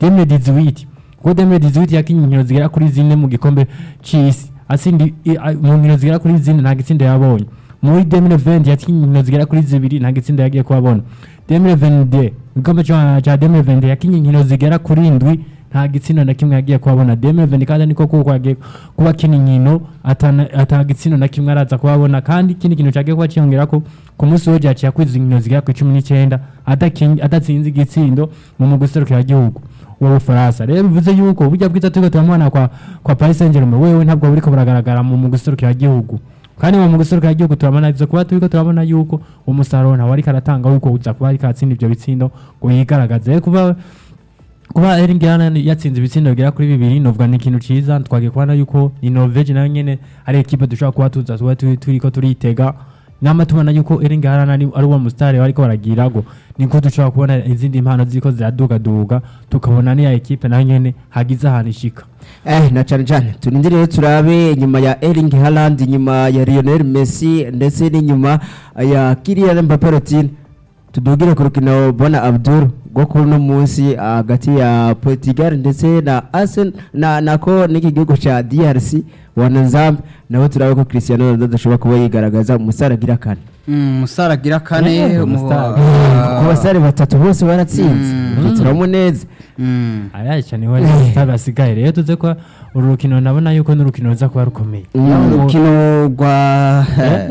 2018 kuko 2018 yakinye inkino zigera kuri zine mu gikombe c'isi asindi i- a- mu nkino zigera kuri zine nta gitsinda yabonye muri 2020 yakinye inkino zigera kuri zibiri nta gitsinda yagiye kuhabona 2022 igikombe ca ca 2020 yakinye inkino zigera kuri indwi nta gitsina na kimwe yagiye kuhabona 2020 kandi niko kuko yagiye kuba akina inkino atana- ata gitsina na kimwe araza kuhabona kandi ikindi kintu cyagiye kuba cyiyongera ko ku munsi w'ejo yaciye akwiza inkino zigera kuri cumi n'icyenda adakin- adatsinze igitsindo mu mugwi serukiragihugu w'ubufaransa rero bivuze yuko burya bwiza turiko turamubona kwa kwa Paris Saint-Germain wewe ntabwo buriko buragaragara mu mugwi serukiragihugu kandi mu mugwi serukiragihugu turabona ivyo kuba turiko turabona yuko umusaruro ntawe ariko aratanga yuko uza kuba ariko atsinda ivyo bitsindo ngo yigaragaze rero kuba kuba Erling Haaland yatsinze ibitsindo bigera kuri bibiri novuga ni ikintu ciza twagiye kubona yuko ni Norvege nayo nyene ari ekipe dushobora kuba tuza tuba turi- turiko turitega nama tubona yuko Erling Haaland ari ari uwo mustari bariko baragira go niko dushobora kubona izindi mpano ziriko ziradugaduga tukabona niya ekipe nayo nyene hagize ahantu ishika Eh, na cyane cyane turindire rero turabe inyuma ya Erling Haaland inyuma ya Lionel Messi ndetse n'inyuma ya Kylian Mbappe Lottin tudugire ku rukino bona Abdul rwo kuri uno munsi ah, hagati ya Portugal ndetse na Arsenal na nako n'iki gihugu ca DRC wana Nzambe nawe turabe ko Cristiano Ronaldo adashobora kuba yigaragaza umusara agira kane umusara agira kane Eh, mu- umusara. ah, kuko basare batatu bose baratsinze Mm. Ibyo turabona neza mm. ayaca niho sitari asigaye rero tuze ko uru rukino nabona yuko n'urukino ruza kuba rukomeye Mm. urukino rwa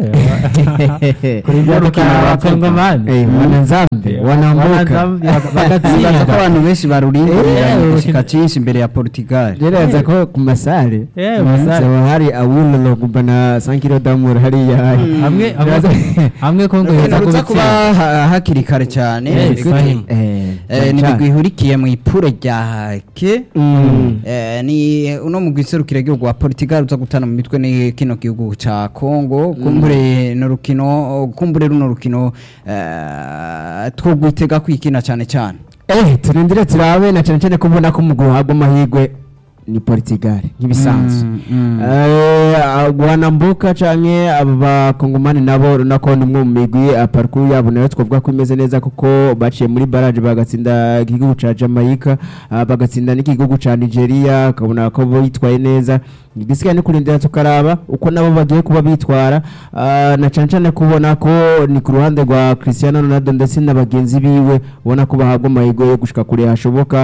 kuri bya rukino rwa kongomani Eh, wana Nzambe wanambuka Bibaza ko bagatsinda abantu benshi barurindira Eh, gushika cyinshi imbere ya Portugal gereza ko ku masare Eh, masare. haba hari awulolo kumva na sankiro damur hariya hamwe hamwe- hamwe kongo urukino yeza ruza kuba kubitsinda ha- hakiri kare cyane Eh, Gute? Ibrahim. Eh, ni imigwi ihurikiye mu ipure rya hake Mm. Eh, ni uno mugwi serukira igihugu wa Portugal uza gutana mu mitwe ni kino gihugu ca Congo kumbure no rukino kumbure runo rukino eh, twogwitega kwikina cyane cyane Eh, turindire turabe na cyane cyane ko ubona ko umugwi uhabwa amahirwe ni Portugal nk'ibisanzwe Mm, mm. Eh, wanambuka canke aba bakongomani nabo nako ni umwe mu migwi eh, parcours yabo nayo twavuga ko imeze neza kuko baciye muri barrage bagatsinda igihugu ca Jamaica ah, bagatsinda n'igihugu ca Nigeria ukabona ko bitwaye neza igisigaye ni kurindira tukaraba uko nabo bagiye kuba bitwara ah, na cane cane kubona ko ni ku ruhande rwa Cristiano Ronaldo ndetse na bagenzi biwe ubona ko bahabwa amahirwe yo gushika kure hashoboka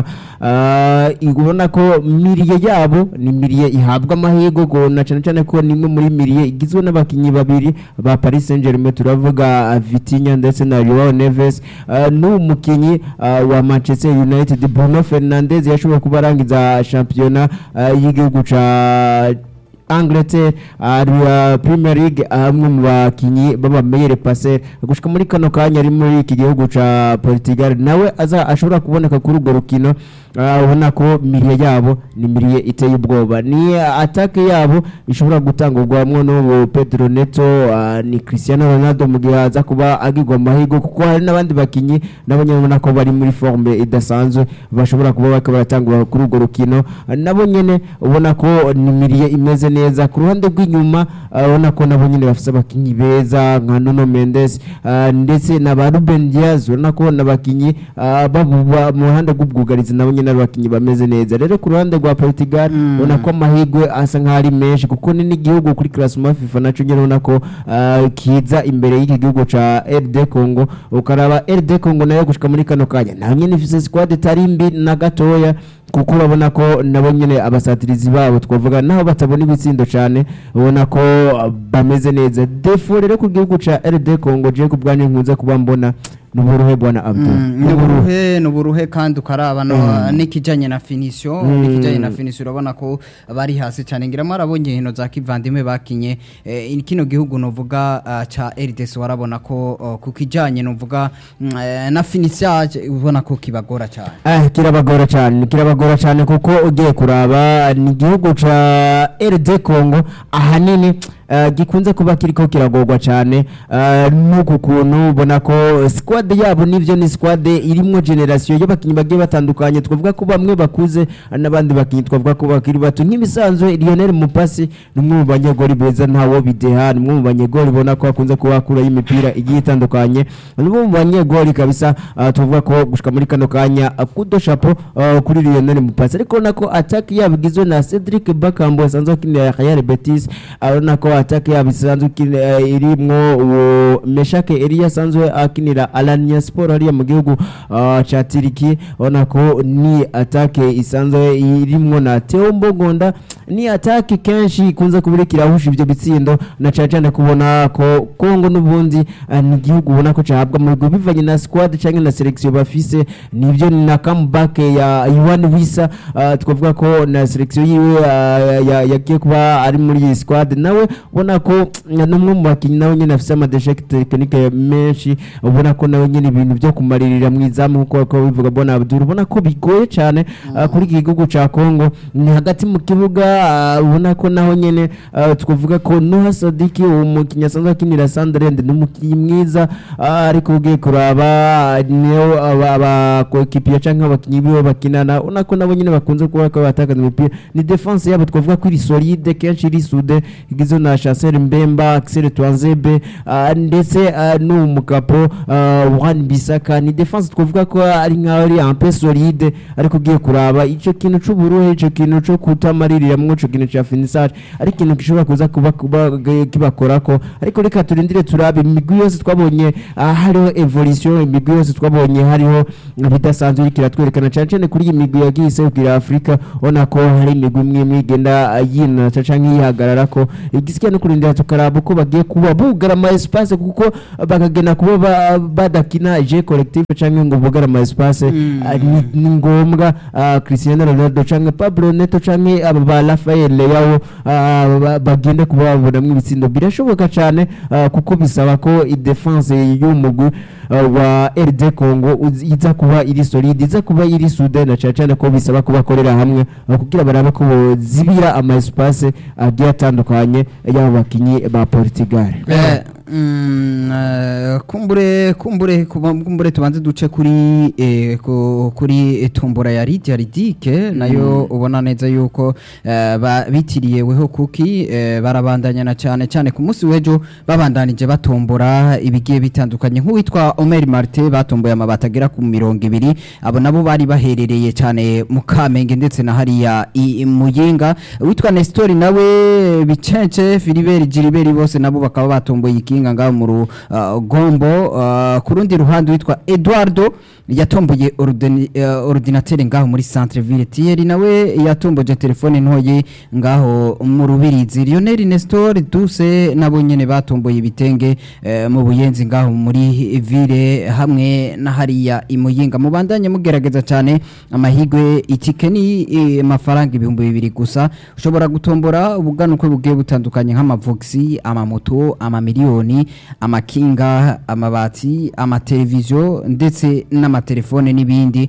Ah, ubona ko miriye yabo ni miriye ihabwa amahirwe ngo na cane cane ko nimwe muri miriye igizwe n'abakinyi babiri ba Paris Saint-Germain turavuga ah, Vitinha ndetse na Joao Neves Ah, n'uwo mukinyi ah, wa Manchester United Bruno Fernandes yashoboye kuba arangiza shampiyona ah, y'igihugu ca Angleterre ari uh, Premier League amwe mu bakinyi baba meilleur passeur gushika muri kano kanya ari muri iki gihugu ca Portugal nawe aza ashobora kuboneka kuri urwo rukino uh, ubona ko miriye yabo ni miriye iteye ubwoba ni uh, attaque yabo ishobora gutangurwamwo no Pedro Neto uh, ni Cristiano Ronaldo mu gihe aza kuba agirwa amahirwe kuko hari n'abandi bakinyi nabo nyene ubona ko bari muri forme idasanzwe bashobora kuba bariko baratangura kuri urwo rukino Uh, nabo nyene ubona ko ni miriye imeze neza ku ruhande rw'inyuma uh, ubona ko nabo nyene bafise abakinyi beza nka Nuno Mendes uh, ndetse na ba Ruben Diaz ubona ko n'abakinyi uh, babuba mu ruhande rw'ubwugarizi nabo nyene ari abakinyi bameze neza rero ku ruhande rwa Portugal Mm. ubona ko amahirwe asa nk'aho ari menshi kuko ni n'igihugu kuri classement FIFA naco nyene ubona ko uh, kiza imbere y'iki gihugu ca RD Congo ukaraba RD Congo nayo gushika muri kano kanya nayo nyene ifise squad itari mbi na gatoya kuko urabona ko nabo nyene abasatirizi babo twavuga naho batabona ibitsindo cyane ubona ko uh, bameze neza defo rero ku gihugu ca RD Congo je ku bwanjye nkunze kuba mbona nuburuhe bwana Abdul ni uburuhe ni uburuhe kandi ukaraba no n'ikijyanye na finisio Mm. n'ikijyanye na finisio urabona ko bari hasi cyane ngira marabonye hino za kivandimwe bakinye eh, kino gihugu novuga ah, ca RDC warabona ko oh, ku kijyanye novuga mm, eh, na finissage ubona ko kibagora cyane Ah, kirabagora cyane kirabagora cyane kuko ugiye kuraba ni igihugu ca RD Congo ahanini uh, gikunze kuba kiriko kiragorwa cyane uh, nuku kuntu ubona ko squad yabo nivyo ni squad irimwo generation y'abakinyi bagiye batandukanye twavuga ko bamwe bakuze n'abandi bakinyi twavuga ko bakiri bato nk'ibisanzwe Lionel Mupasi ni umwe mu banyegori beza ntawo bideha ni umwe mu banyegori ubona ko akunze kuba akuraho imipira igiye itandukanye ni umwe mu banyegori kabisa uh, tuvuga ko gushika muri kano kanya uh, kudo chapeau uh, kuri Lionel Mupasi ariko nako attack yabo igizwe na Cedric Bakambo asanzwe akinira Real Betis urabona ko attack yabo isanzwe ikina- eh, irimwo uwo Meshake Elia asanzwe akinira Alanya Sport hariya mu gihugu uh, ca Turiki urabona ko ni attack isanzwe irimwo na Theo Mbogonda ni attack kenshi ikunze kubira kirahusha ivyo bitsindo na cyane cyane kubona ko Kongo n'ubundi uh, ni igihugu ubona ko cahabwa mu bigo bivanye na squad cyangwa na selection bafise nivyo ni na comeback ya Iwan Wisa uh, twavuga ko na selection yiwe uh, ya- yagiye kuba ari muri iyi squad nawe ubona ko n'umwe mu bakinnyi nawe nyine afise amadeshek tekinike menshi ubona ko nawe nyine ibintu byo kumaririra mu izamu nkuko ko bivuga bona Abdul ubona ko bigoye cyane uh, kuri iki gihugu ca Kongo ni hagati mu kibuga uh, ubona ko naho nyene uh, twavuga ko Noah Sadiki uwo mukinnyi asanzwe akinira Sunderland ni umukinnyi mwiza uh, ariko ugiye kuraba niyo abakoekipiye canke abakinnyi biwe bakinana ubona ko nabo nyene bakunze kuba ko batakaza imipira ni defense yabo twavuga ko iri solide kenshi iri sude igizwe na Chancel Mbemba Axel Twanzebe ah, ndetse ah, n'uwo mukapo Juan Bisaka ni defense twavuga ko ari nkaho ari un peu solide ariko ugiye kuraba ico kintu c'uburuhe ico kintu co kutamaririramwo ico kintu ca finissage ari ikintu gishobora kuza kuba kuba kibakorako ariko reka turindire turabe imigwi yose twabonye ah, hariho evolution imigwi yose twabonye hariho ibidasanzwe iriko iratwerekana cane cane kuri iyi migwi yagiye iserukira Afrika ubona ko hari imigwi imwe imwe igenda ah, yinata canke yihagararako igisigaye no kurindira tukaraba uko bagiye kuba bugara ama espace kuko bakagenda kuba ba- badakina je collective canke ngo bugara ama espace ah, ni- ni ngombwa ah, Cristiano Ronaldo canke Pablo Neto canke aba ba Rafael Leao ah, ba- bagende kuba babonamwo ibitsindo birashoboka cane ah, kuko bisaba ko i-defense y'umugwi ah, wa RD Congo uz- iza kuba iri solide iza kuba iri sude na cane cane ko bisaba ko bakorera hamwe ah, kugira barabe ko zibira ama espace agiye atandukanye y'aba bakinyi ba Portugal Eh, mm, eh, kumbure kumbure kuba- kumbure tubanze duce kuri eh, ku- kuri tombora ya Lydia Ridike nayo ubona neza yuko eh, ba- bitiriyeweho kuki eh, barabandanya na cyane cyane ku munsi w'ejo babandanije batombora ibigiye bitandukanye nk'uwitwa Omer Marte batomboye amabati agera ku mirongo ibiri abo nabo bari baherereye cyane mu Kamenge ndetse na hariya i i Muyinga witwa Nestor nawe Bicence Philibert Gilbert bose nabo bakaba batomboye ikinga ngaho mu rugombo uh, ku rundi ruhande witwa Eduardo yatomboye ordini- eh, ordinateur ngaho muri centre ville Thierry nawe yatomboje telefone ntoye ngaho mu rubirizi Lionel Nestor Duse nabo nyene batomboye ibitenge eh, mu buyenzi ngaho muri ville hamwe na hariya imuyinga mubandanye mugerageza cyane amahigwe itike ni eh, amafaranga ibihumbi bibiri gusa ushobora gutombora ubuganuko bugiye butandukanye nk'amavoxi amamoto amamiliyoni amakinga amabati amateleviziyo ndetse n'amatelefone n'ibindi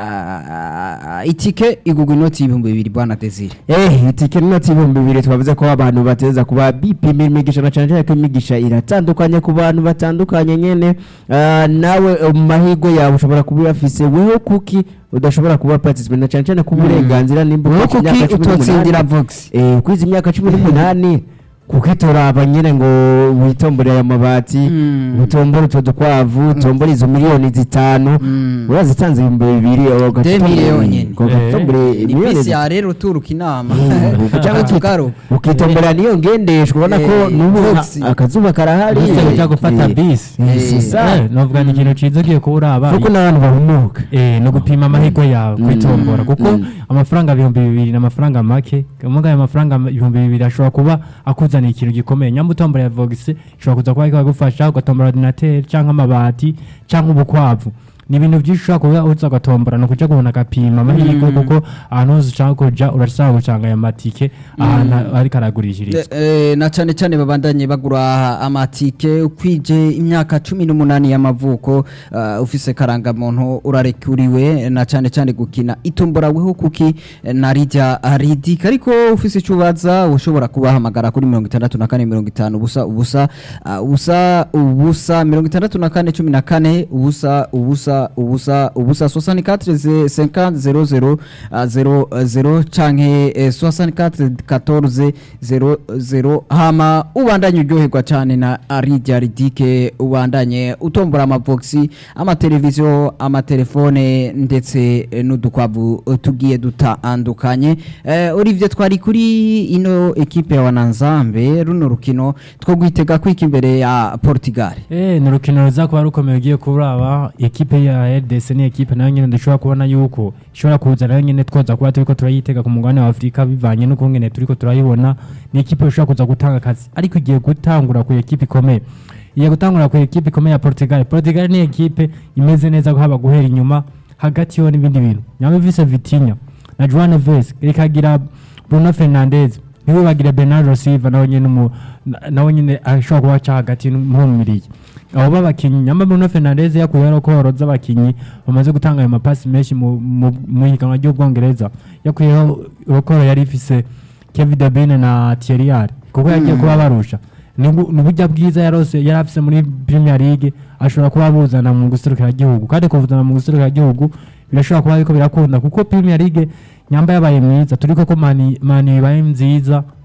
Ah, itike igugwa inoti y'ibihumbi bibiri bwana Desire Eh, itike n'inoti ibihumbi bibiri twavuze ko abantu bateza kuba bipima imigisha na cyane cyane ko imigisha iratandukanye ku bantu batandukanye nyene Ah, nawe eh, mu mahirwe yawe ushobora kuba uyafise weho kuki udashobora kuba participant na cyane cyane ku burenganzira nimba wowe ufite kuki imyaka cumi utotsindira n'umunani. vox Eh, kwiza imyaka cumi n'umunani kuko itoraba nyine ngo witomboreye aya mabati Mm. utombore utwo dukwavu utombore izo miliyoni zitanu Mm. urazitanze ibihumbi bibiri Demire yonyene. ugatombore ni miliyoni bisi ya rero uturuka inama Mm, cyangwa tugaruka ukitombora niyo ngendeshwa ubona ko Eh, n'ubu Vox. akazuba karahari bise ujya Eh, gufata eh, bisi eh, Eh, si sa Eh, novuga ni ikintu ciza ugiye kuba uraba kuko n'abantu bahumuka Eh, no gupima amahirwe yawe Mm. kwitombora kuko Mm. amafaranga ibihumbi bibiri ni amafaranga make muga ayo mafaranga ibihumbi bibiri ashobora kuba akuzaniye ikintu gikomeye nyamba utombora ya vogisi ishobora kuza kuba ikagufasha ugatombora ordinateur cyangwa amabati cyangwa ubukwavu ni ibintu byinshi ushobora kuba uza ugatombora ni ukuja kubona agapima amahirwe kuko ahantu hose ushaka kuja urashobora gucanga ayo matike ahantu ariko aragurishiriza Eh, na cyane cyane babandanye bagura amatike ukwije imyaka cumi n'umunani y'amavuko uh, ufise karangamuntu urarekuriwe na cyane cyane gukina itombora weho kuki eh, na rijya ridika ariko ufise icyo ubaza ushobora kubahamagara kuri mirongo itandatu na kane mirongo itanu ubusa ubusa uh, ubusa ubusa mirongo itandatu na kane cumi na kane ubusa ubusa ubusa ubusa soixante quatre cinquante zero zero uh, zero uh, zero canke eh, soixante quatre quatorze zero zero hama ubandanye uryoherwa cyane na arijya ridike ubandanye utombora amavoxi amateleviziyo amatelefone ndetse eh, n'udukwavu eh, tugiye dutandukanye eh, Olivier twari kuri ino ekipe ya wananzambe runo rukino two gwitega kwika imbere ya Portugal Eh, ni urukino ruza kuba rukomeye ugiye kuraba ekipe ya RDC ni ekipe nayo nyine dushobora kubona yuko ishobora kuza nayo nyine twoza kuba turiko turayitega ku mugabane wa Afurika bivanye n'ukungene turiko turayibona ni ekipe ishobora kuza gutanga akazi ariko igiye gutangura ku ekipe ikomeye igiye gutangura ku ekipe ikomeye ya Portugal Portugal ni ekipe imeze neza haba guhera inyuma hagati yo n'ibindi bintu nyama vise Vitinha na João Neves ikagira Bruno Fernandes ntibibagire Bernardo Silva nawe nyine umu- na- nawe nyine ashobora kuba aca hagati mpumiriye abo b'abakinnyi nyamba Bruno Fernandes yakuyeho ko horoza abakinnyi bamaze gutanga ayo mapasi menshi mu- mu mu higanwa ry'ubwongereza yakuyeho rokoro yari ifise Kevin De Bruyne na Thierry Henry kuko yagiye kuba barusha ni ubu- ni uburyo bwiza yarose yari afise muri Premier League ashobora kuba buzana mu guserukira igihugu kandi kuvuzana mu guserukira igihugu birashobora kuba ariko birakunda kuko Premier League nyamba yabaye mwiza turi koko mani mani ibaye nziza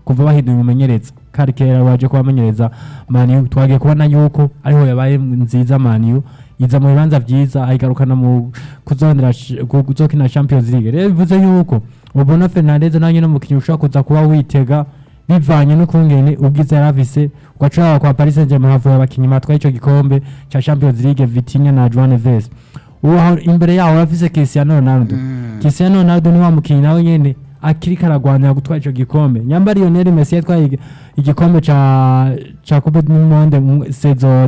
kuva bahinduye umumenyereza kari kera waje kubamenyereza maniyu twagiye kubona yuko ariho yabaye nziza maniyu iza mu bibanza byiza ayigarukana mu kuzondera sh- ku- kuzokina champions league rero bivuze yuko ubona fernandez nawe nyine umukinnyi ushobora kuza kuba witega bivanye n'ukungene ubwiza yari afise ugaca kwa paris saint germain havuye abakinnyi batwaye ico gikombe ca champions league vitinha na joan neves ubu aho imbere yaho urafise cristiano ronaldo cristiano ronaldo ni wa mukinnyi nawe nyene akiriko aragwanira gutwara ico gikombe nyamba lionel messi yatwaye igi- igikombe ca ca coupe du monde mu saison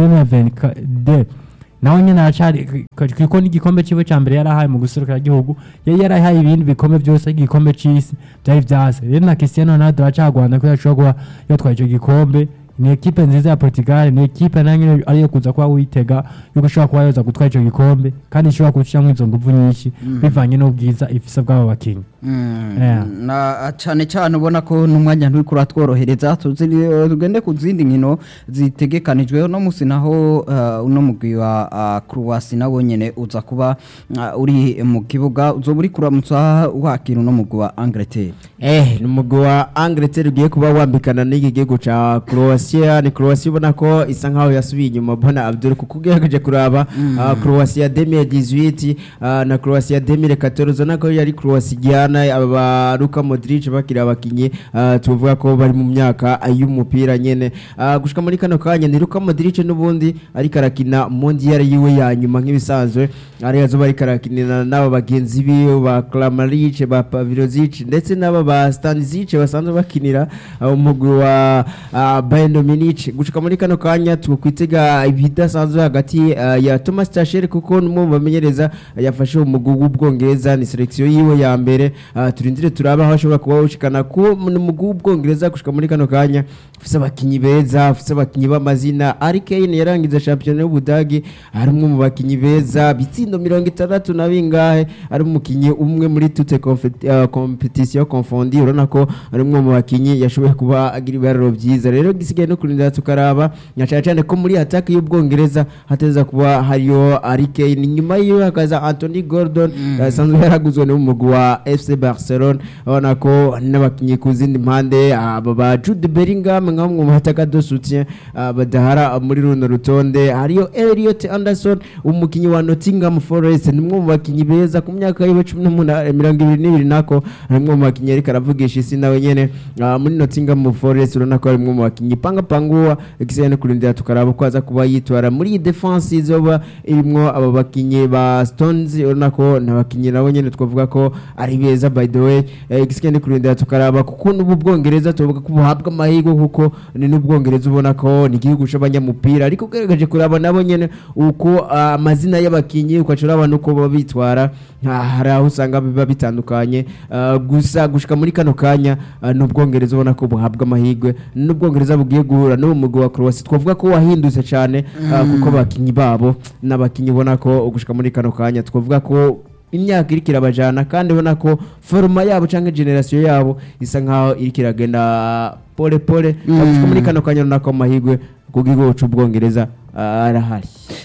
2022 nawe nyene aracari kuko n'igikombe ciwe ca mbere yarahaye mu guserukira igihugu yari yarahaye ibindi bikombe vyose igikombe c'isi vyari vyase rero na cristiano ronaldo aracagwana ko yashobora kuba yatwaye ico gikombe ni ekipe nziza ya portugal ni ekipe nayo nyene ariyo kuza kuba witega yuko ishobora kuba yoza gutwara ico gikombe kandi ishobora gucamwo izo nguvu nyinshi bivanye n'ubwiza ifise bw'abo bakinyi Yeah. na cyane cyane ubona ko n'umwanya nturi kuratworohereza tuzi- tugende ku zindi nkino zitegekanijwe no musi naho uh, uno mugwi wa uh, Croatia nawo nyene uza kuba uh, uri mu kibuga uzoba uri kuramutsa wakira uno mugwi wa Angleterre Eh, ni umugwi wa Angleterre ugiye kuba wambikana n'iki gihugu ca Croatia ni Croatia ubona ko isa nkaho yasubiye inyuma bona Abdul kuko ugerageje kuraba ah, Croatia 2018 ah, na Croatia 2014 ubona ko yari Croatia igihana aba Luka Modric bakiri abakinyi ah, tuvuga ko bari mu myaka y'umupira nyene Ah, gushika muri kano kanya ni Luka Modric n'ubundi ariko arakina mondial yiwe ya nyuma nk'ibisanzwe ari yazo bari karakinira n'aba bagenzi biwe ba Kramaric ba Pavlovic ndetse n'aba ba Stanisic basanzwe bakinira uh, umugwi wa uh, Bayern Munich gushika muri kano kanya tukwitega ibidasanzwe hagati uh, ya Thomas Tuchel kuko numwe mu bamenyereza uh, yafashe umugwi w'ubwongereza ni selection yiwe ya mbere uh, turindire turaba aho ashobora kuba ushikana ku umugwi w'ubwongereza gushika muri kano kanya ufise abakinyi beza ufise abakinyi b'amazina Harry Kane yarangiza champion y'Ubudagi ari umwe mu bakinyi beza bitsindo mirongo itandatu na bingahe ari umukinyi umwe muri toute confet- uh, competition confondue urabona ko ari umwe mu bakinyi yashoboye kuba agira ibiharuro byiza rero gisigaye no kurindira tukaraba nyacane cyane ko muri attaque y'ubwongereza hateza kuba hariyo Harry Kane nyuma yiwe hakaza Anthony Gordon asanzwe yaraguzwe n'umugwi wa FC Barcelona urabona ko n'abakinyi ku zindi mpande aba ba Jude Bellingham nka bamwe mu bataka de soutien ah, badahara muri runo rutonde hariyo Elliot Anderson umukinyi wa Nottingham Forest ni umwe mu bakinyi beza ku myaka yiwe cumi n'umunani mirongo ibiri n'ibiri nako ari umwe mu bakinyi ariko aravugisha isi nawe nyene ah, muri Nottingham Forest urabona ko ari umwe mu bakinyi panga panguwa igisigaye no kurindira tukaraba ko aza kuba yitwara muri iyi defense izoba irimwo aba bakinyi ba Stones urabona ko n'abakinyi nabo nyene twavuga ko ari beza by the way eh, igisigaye no kurindira tukaraba kuko n'ubu bwongereza tuvuga ko buhabwa amahirwe kuko ni n'ubwongereza ubona ko ni igihugu c'abanyamupira ariko ugerageje kuraba nabo nyene uko ah, amazina y'abakinyi ukaca uraba nuko baba bitwara ah, hari aho usanga biba bitandukanye ah, gusa gushika muri kano kanya ah, n'ubwongereza ubona ko buhabwa amahirwe n'ubwongereza bugiye guhura n'uwo mugwi wa Croatia twavuga ko wahindutse cyane ah, kuko abakinyi babo n'abakinyi ubona ko gushika muri kano kanya twavuga ko imyaka iriko irabajana kandi ubona ko foruma yabo canke generasiyo yabo isa nkaho iriko iragenda pole pole gushika muri kano kanya urabona ko amahirwe ku gihugu c'ubwongereza ah, arahari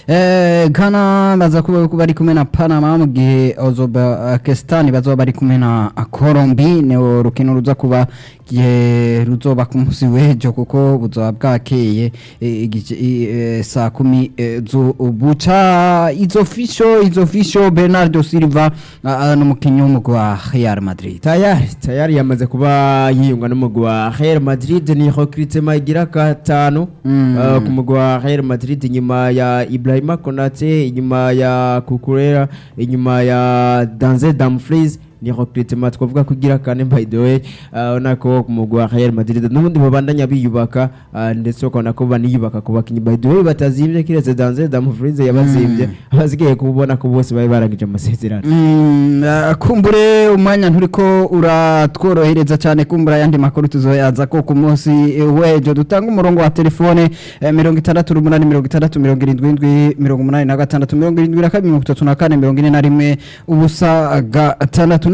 Eh, Ghana baza kuba bari kumwe na Panama mu gihe Uzbekistan bazoba bari kumwe na Colombia ni urukino ruza kuba gihe ruzoba ku munsi w'ejo kuko buzoba bwakeye eh, igice- i- eh, saa kumi eh, z'ubuca izo fisho izo fisho Bernardo Silva ah, ah, n'umukinnyi w'umugwi wa Real Madrid tayari tayari yamaze kuba yiyunga n'umugwi wa Real Madrid ni recruitment igira gatanu Mm. uh, ku mugwi wa Real Madrid inyuma ya Ibrahima Konate inyuma ya Kukurera inyuma ya Denzel Dumfries ni recruitment twavuga ko igira kane by the way uh, nako ku mugwi wa Real Madrid n'ubundi babandanya biyubaka uh, ndetse ukabona ko baniyubaka ku bakinyi by the way batazimvye kiretse Denzel Dumfries yabazimvye abasigaye kubona ko bose bari barangije amasezerano Mm, ah, kumbure umwanya nturiko uratworohereza cyane kumbura ayandi makuru tuzoyaza ko ku munsi eh, w'ejo dutanga umurongo wa telefone eh, mirongo itandatu n'umunani mirongo itandatu mirongo irindwi indwi mirongo umunani na gatandatu mirongo irindwi na kabiri mirongo itatu na kane mirongo ine na rimwe ubusa gatandatu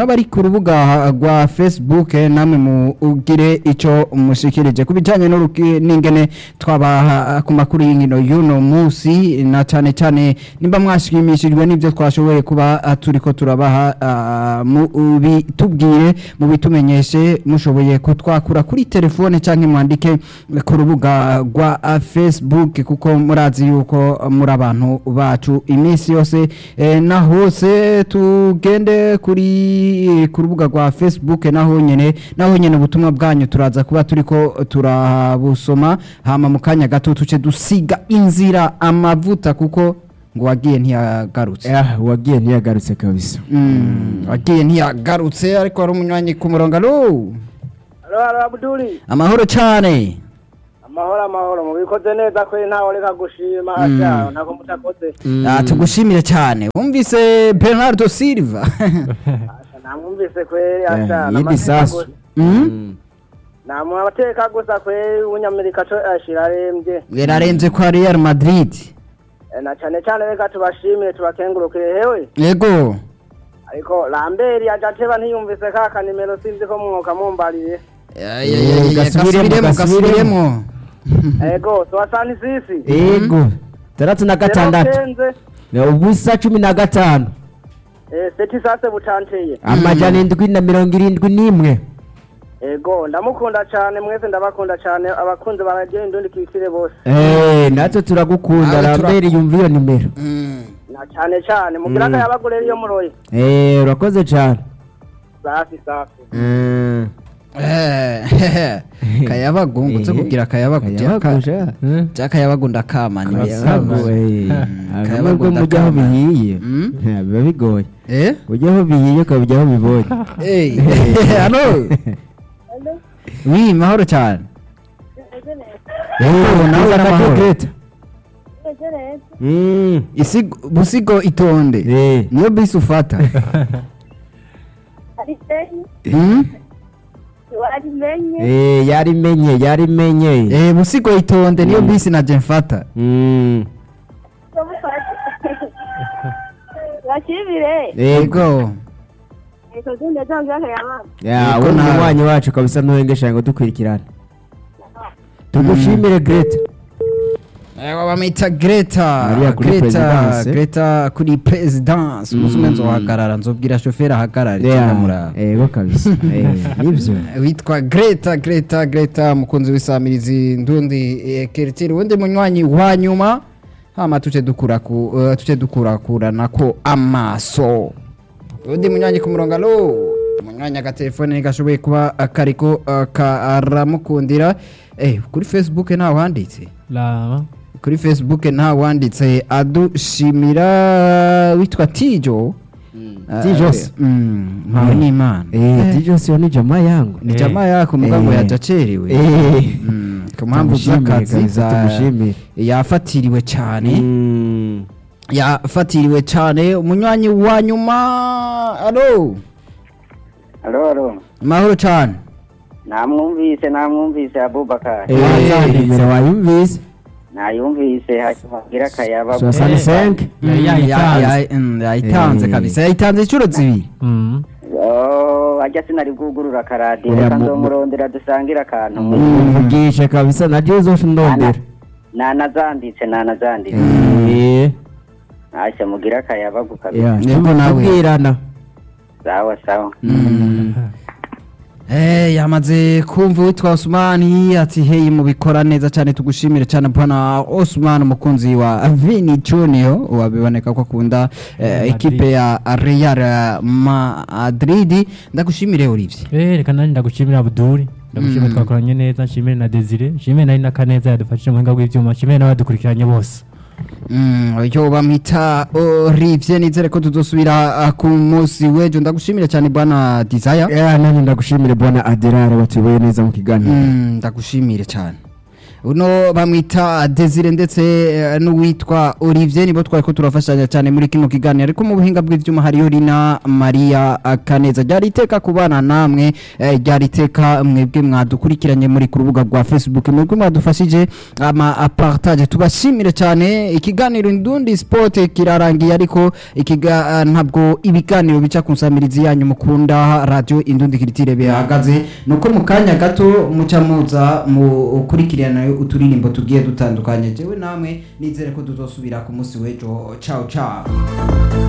n'abari ku rubuga rwa facebook eh, namwe mugire icyo mushikirije ku bijyanye n'uruki- n'ingene twabaha ku makuru y'inkino y'uno munsi na cyane cyane nimba mwashimishijwe n'ibyo twashoboye kuba ah, turiko turabaha ah, mu bitubwire mu bitumenyeshe mushoboye kutwakura kuri telefone cyangwa mwandike ku rubuga rwa ah, facebook kuko murazi yuko muri abantu bacu iminsi yose eh, na hose tugende kuri ku rubuga rwa facebook naho nyene naho nyene ubutumwa bwanyu turaza kuba turiko turabusoma hama mu kanya gato tuce dusiga inzira amavuta kuko ngo wagiye ntiyagarutse Ah, wagiye ntiyagarutse kabisa Mm, wagiye ntiyagarutse ariko hari umunywanyi ku murongo alo Halo, halo Abduli. amahoro cyane Amahoro amahoro mubikoze neza kwe ntawe reka gushima Mm. asha ntako mutakoze. Ah, tugushimire cyane wumvise bernardo silva Asha namwumvise kwe asha Eh, yindi sasu Mm? Namu abateka gusa kwe unyamerika co ashira arembye. yararenze kwa real madrid Eh, Na cane cane reka tubashimire tubakengurukire hewe. yego Ariko Lambert yajateba ntiyumvise ka kanimero sinzi ko mwoka mumbariye. Ya- ya- ya- ya- gasubiremo, gasubiremo gasubiremo. gasubiremo Ego, swasani sisi. yego tandatu na gatandatu Kenze, Eh, ubusa cumi na gatanu eh seti sase butanteye. amajana indwi na mirongo irindwi n'imwe Ego, ndamukunda cane mwese ndabakunda cane abakunzi baragenda indundi kikire bose. Eh, natwe turagukunda Nawe tura- rambere yumva iyo nimero Mm. Na cane cane mugira Mm. akayabagure iyo muroye. Eh, urakoze cyane Safi safi. Mm. Eh, kayabagu ngutse kugira kayabagu Kayabagu, sha. Eh? cyakayabagu ndakamani Kayabagu, eh. Akamwe Kayabagu bwo mujya aho ndakama. bihiye Mm. Eh, biba bigoye eh ujya aho bihiye ukabijya aho bibonye eh halo wi mahoro cyane Eh, nawe tuza n'amahoro. kake Greta. Mm. isigo busigo itonde Eh. niyo bisi ufata Mm? warimenye Eh, yarimenye yarimenye eh busigo itonde niyo bisi naje mfata Mm. bakibire yego eko zinde zangira akayamama ya Yego we nawe. umunywanyi wacu kabisa ntuhengesha ngo dukurikirane tugushimire Greta Eh, bamwita Greta Maria kuri Greta Presidence. Greta kuri presidence musume nzohagarara nzobwira shoferi ahagarare Yeah, cyangwa yego kabisa Eh, nibyo witwa Greta Greta Greta mukunzi w'isamirizi ndundi eh, Kertiri wundi munywanyi wa nyuma hama tuce dukura ku uh, tuce dukura kuranako amaso undi munywanyi ku murongo alo munywanyi agatelefone ntigashoboye kuba akariko uh, karamukundira eh kuri Facebook ntawe wanditse raba kuri facebook nta wanditse adushimira witwa tijo Tijos. mpawe n'imana Eh, Tijo sio ni jamaa yangu ni jamaa yako mugambo Eh. yajacerewe Eh. Mm, ku mpamvu Tumushimire z'akazi kabisa, za- tumushimire. yafatiriwe cyane Mm. yafatiriwe cyane umunywanyi wa nyuma alo Halo halo. mahoro cyane Namwumvise namwumvise Abubakar. Eh, Eh. wazandimira wayumvise Nayumvise hanyuma gira akayaba. soixante cinq Yari Mm, yayitanze. ya- ya- mm, yayitanze Eh. kabisa yayitanze inshuro zibiri Mm. Oh, ajya sinari bwugurura akaradiyo Oya, reka mu- nzomurondera dusangire akantu. mvugishe kabisa naje uzosha ndondera Nanazanditse nanazanditse. Eh, Asha mugira akayaba gukabisa. ya, Yego nawe. tubwirana Sawa sawa. Eh, yamaze kumva witwa Osmani ati hey mubikora neza cyane tugushimire cyane bwana Osman umukunzi wa Vini Junior wabiboneka ko akunda eh, Madrid. ekipe ya Real Madrid ndagushimire Olivier Eh, reka nanjye ndagushimira Abdul ndagushimira Mm. twakoranye neza nshimire na Desire nshimire nari na Kaneza yadufashije mu buhinga bw'ibyuma nshimire n'abadukurikiranye bose Mm, yo bamwita Olivier nizere ko tuzosubira ah, ku munsi w'ejo ndagushimire cyane bwana Desire ya nanjye ndagushimire bwana aderare watuyoboye neza mu kiganiro Mm, ndagushimire cyane uno bamwita Desire ndetse eh, n'uwitwa Olivier nibo twari ko turafashanya cyane muri kino kiganiro ariko mu buhinga bw'ivyuma hariyo Rina Maria Kaneza ryari iteka kubana namwe eh, ryari iteka mwebwe mwadukurikiranye muri ku rubuga rwa Facebook mwebwe mwadufashije ama apartage tubashimire cyane ikiganiro Indundi Sport kirarangiye ariko ikiga ntabwo ibiganiro bica ku nsamirizi yanyu mukunda radio Indundi Kiritire bihagaze nuko mu kanya gato muca muza mu kurikirana uturirimbo tugiye dutandukanye jewe namwe nizere ko tuzosubira ku munsi w'ejo ciao ciao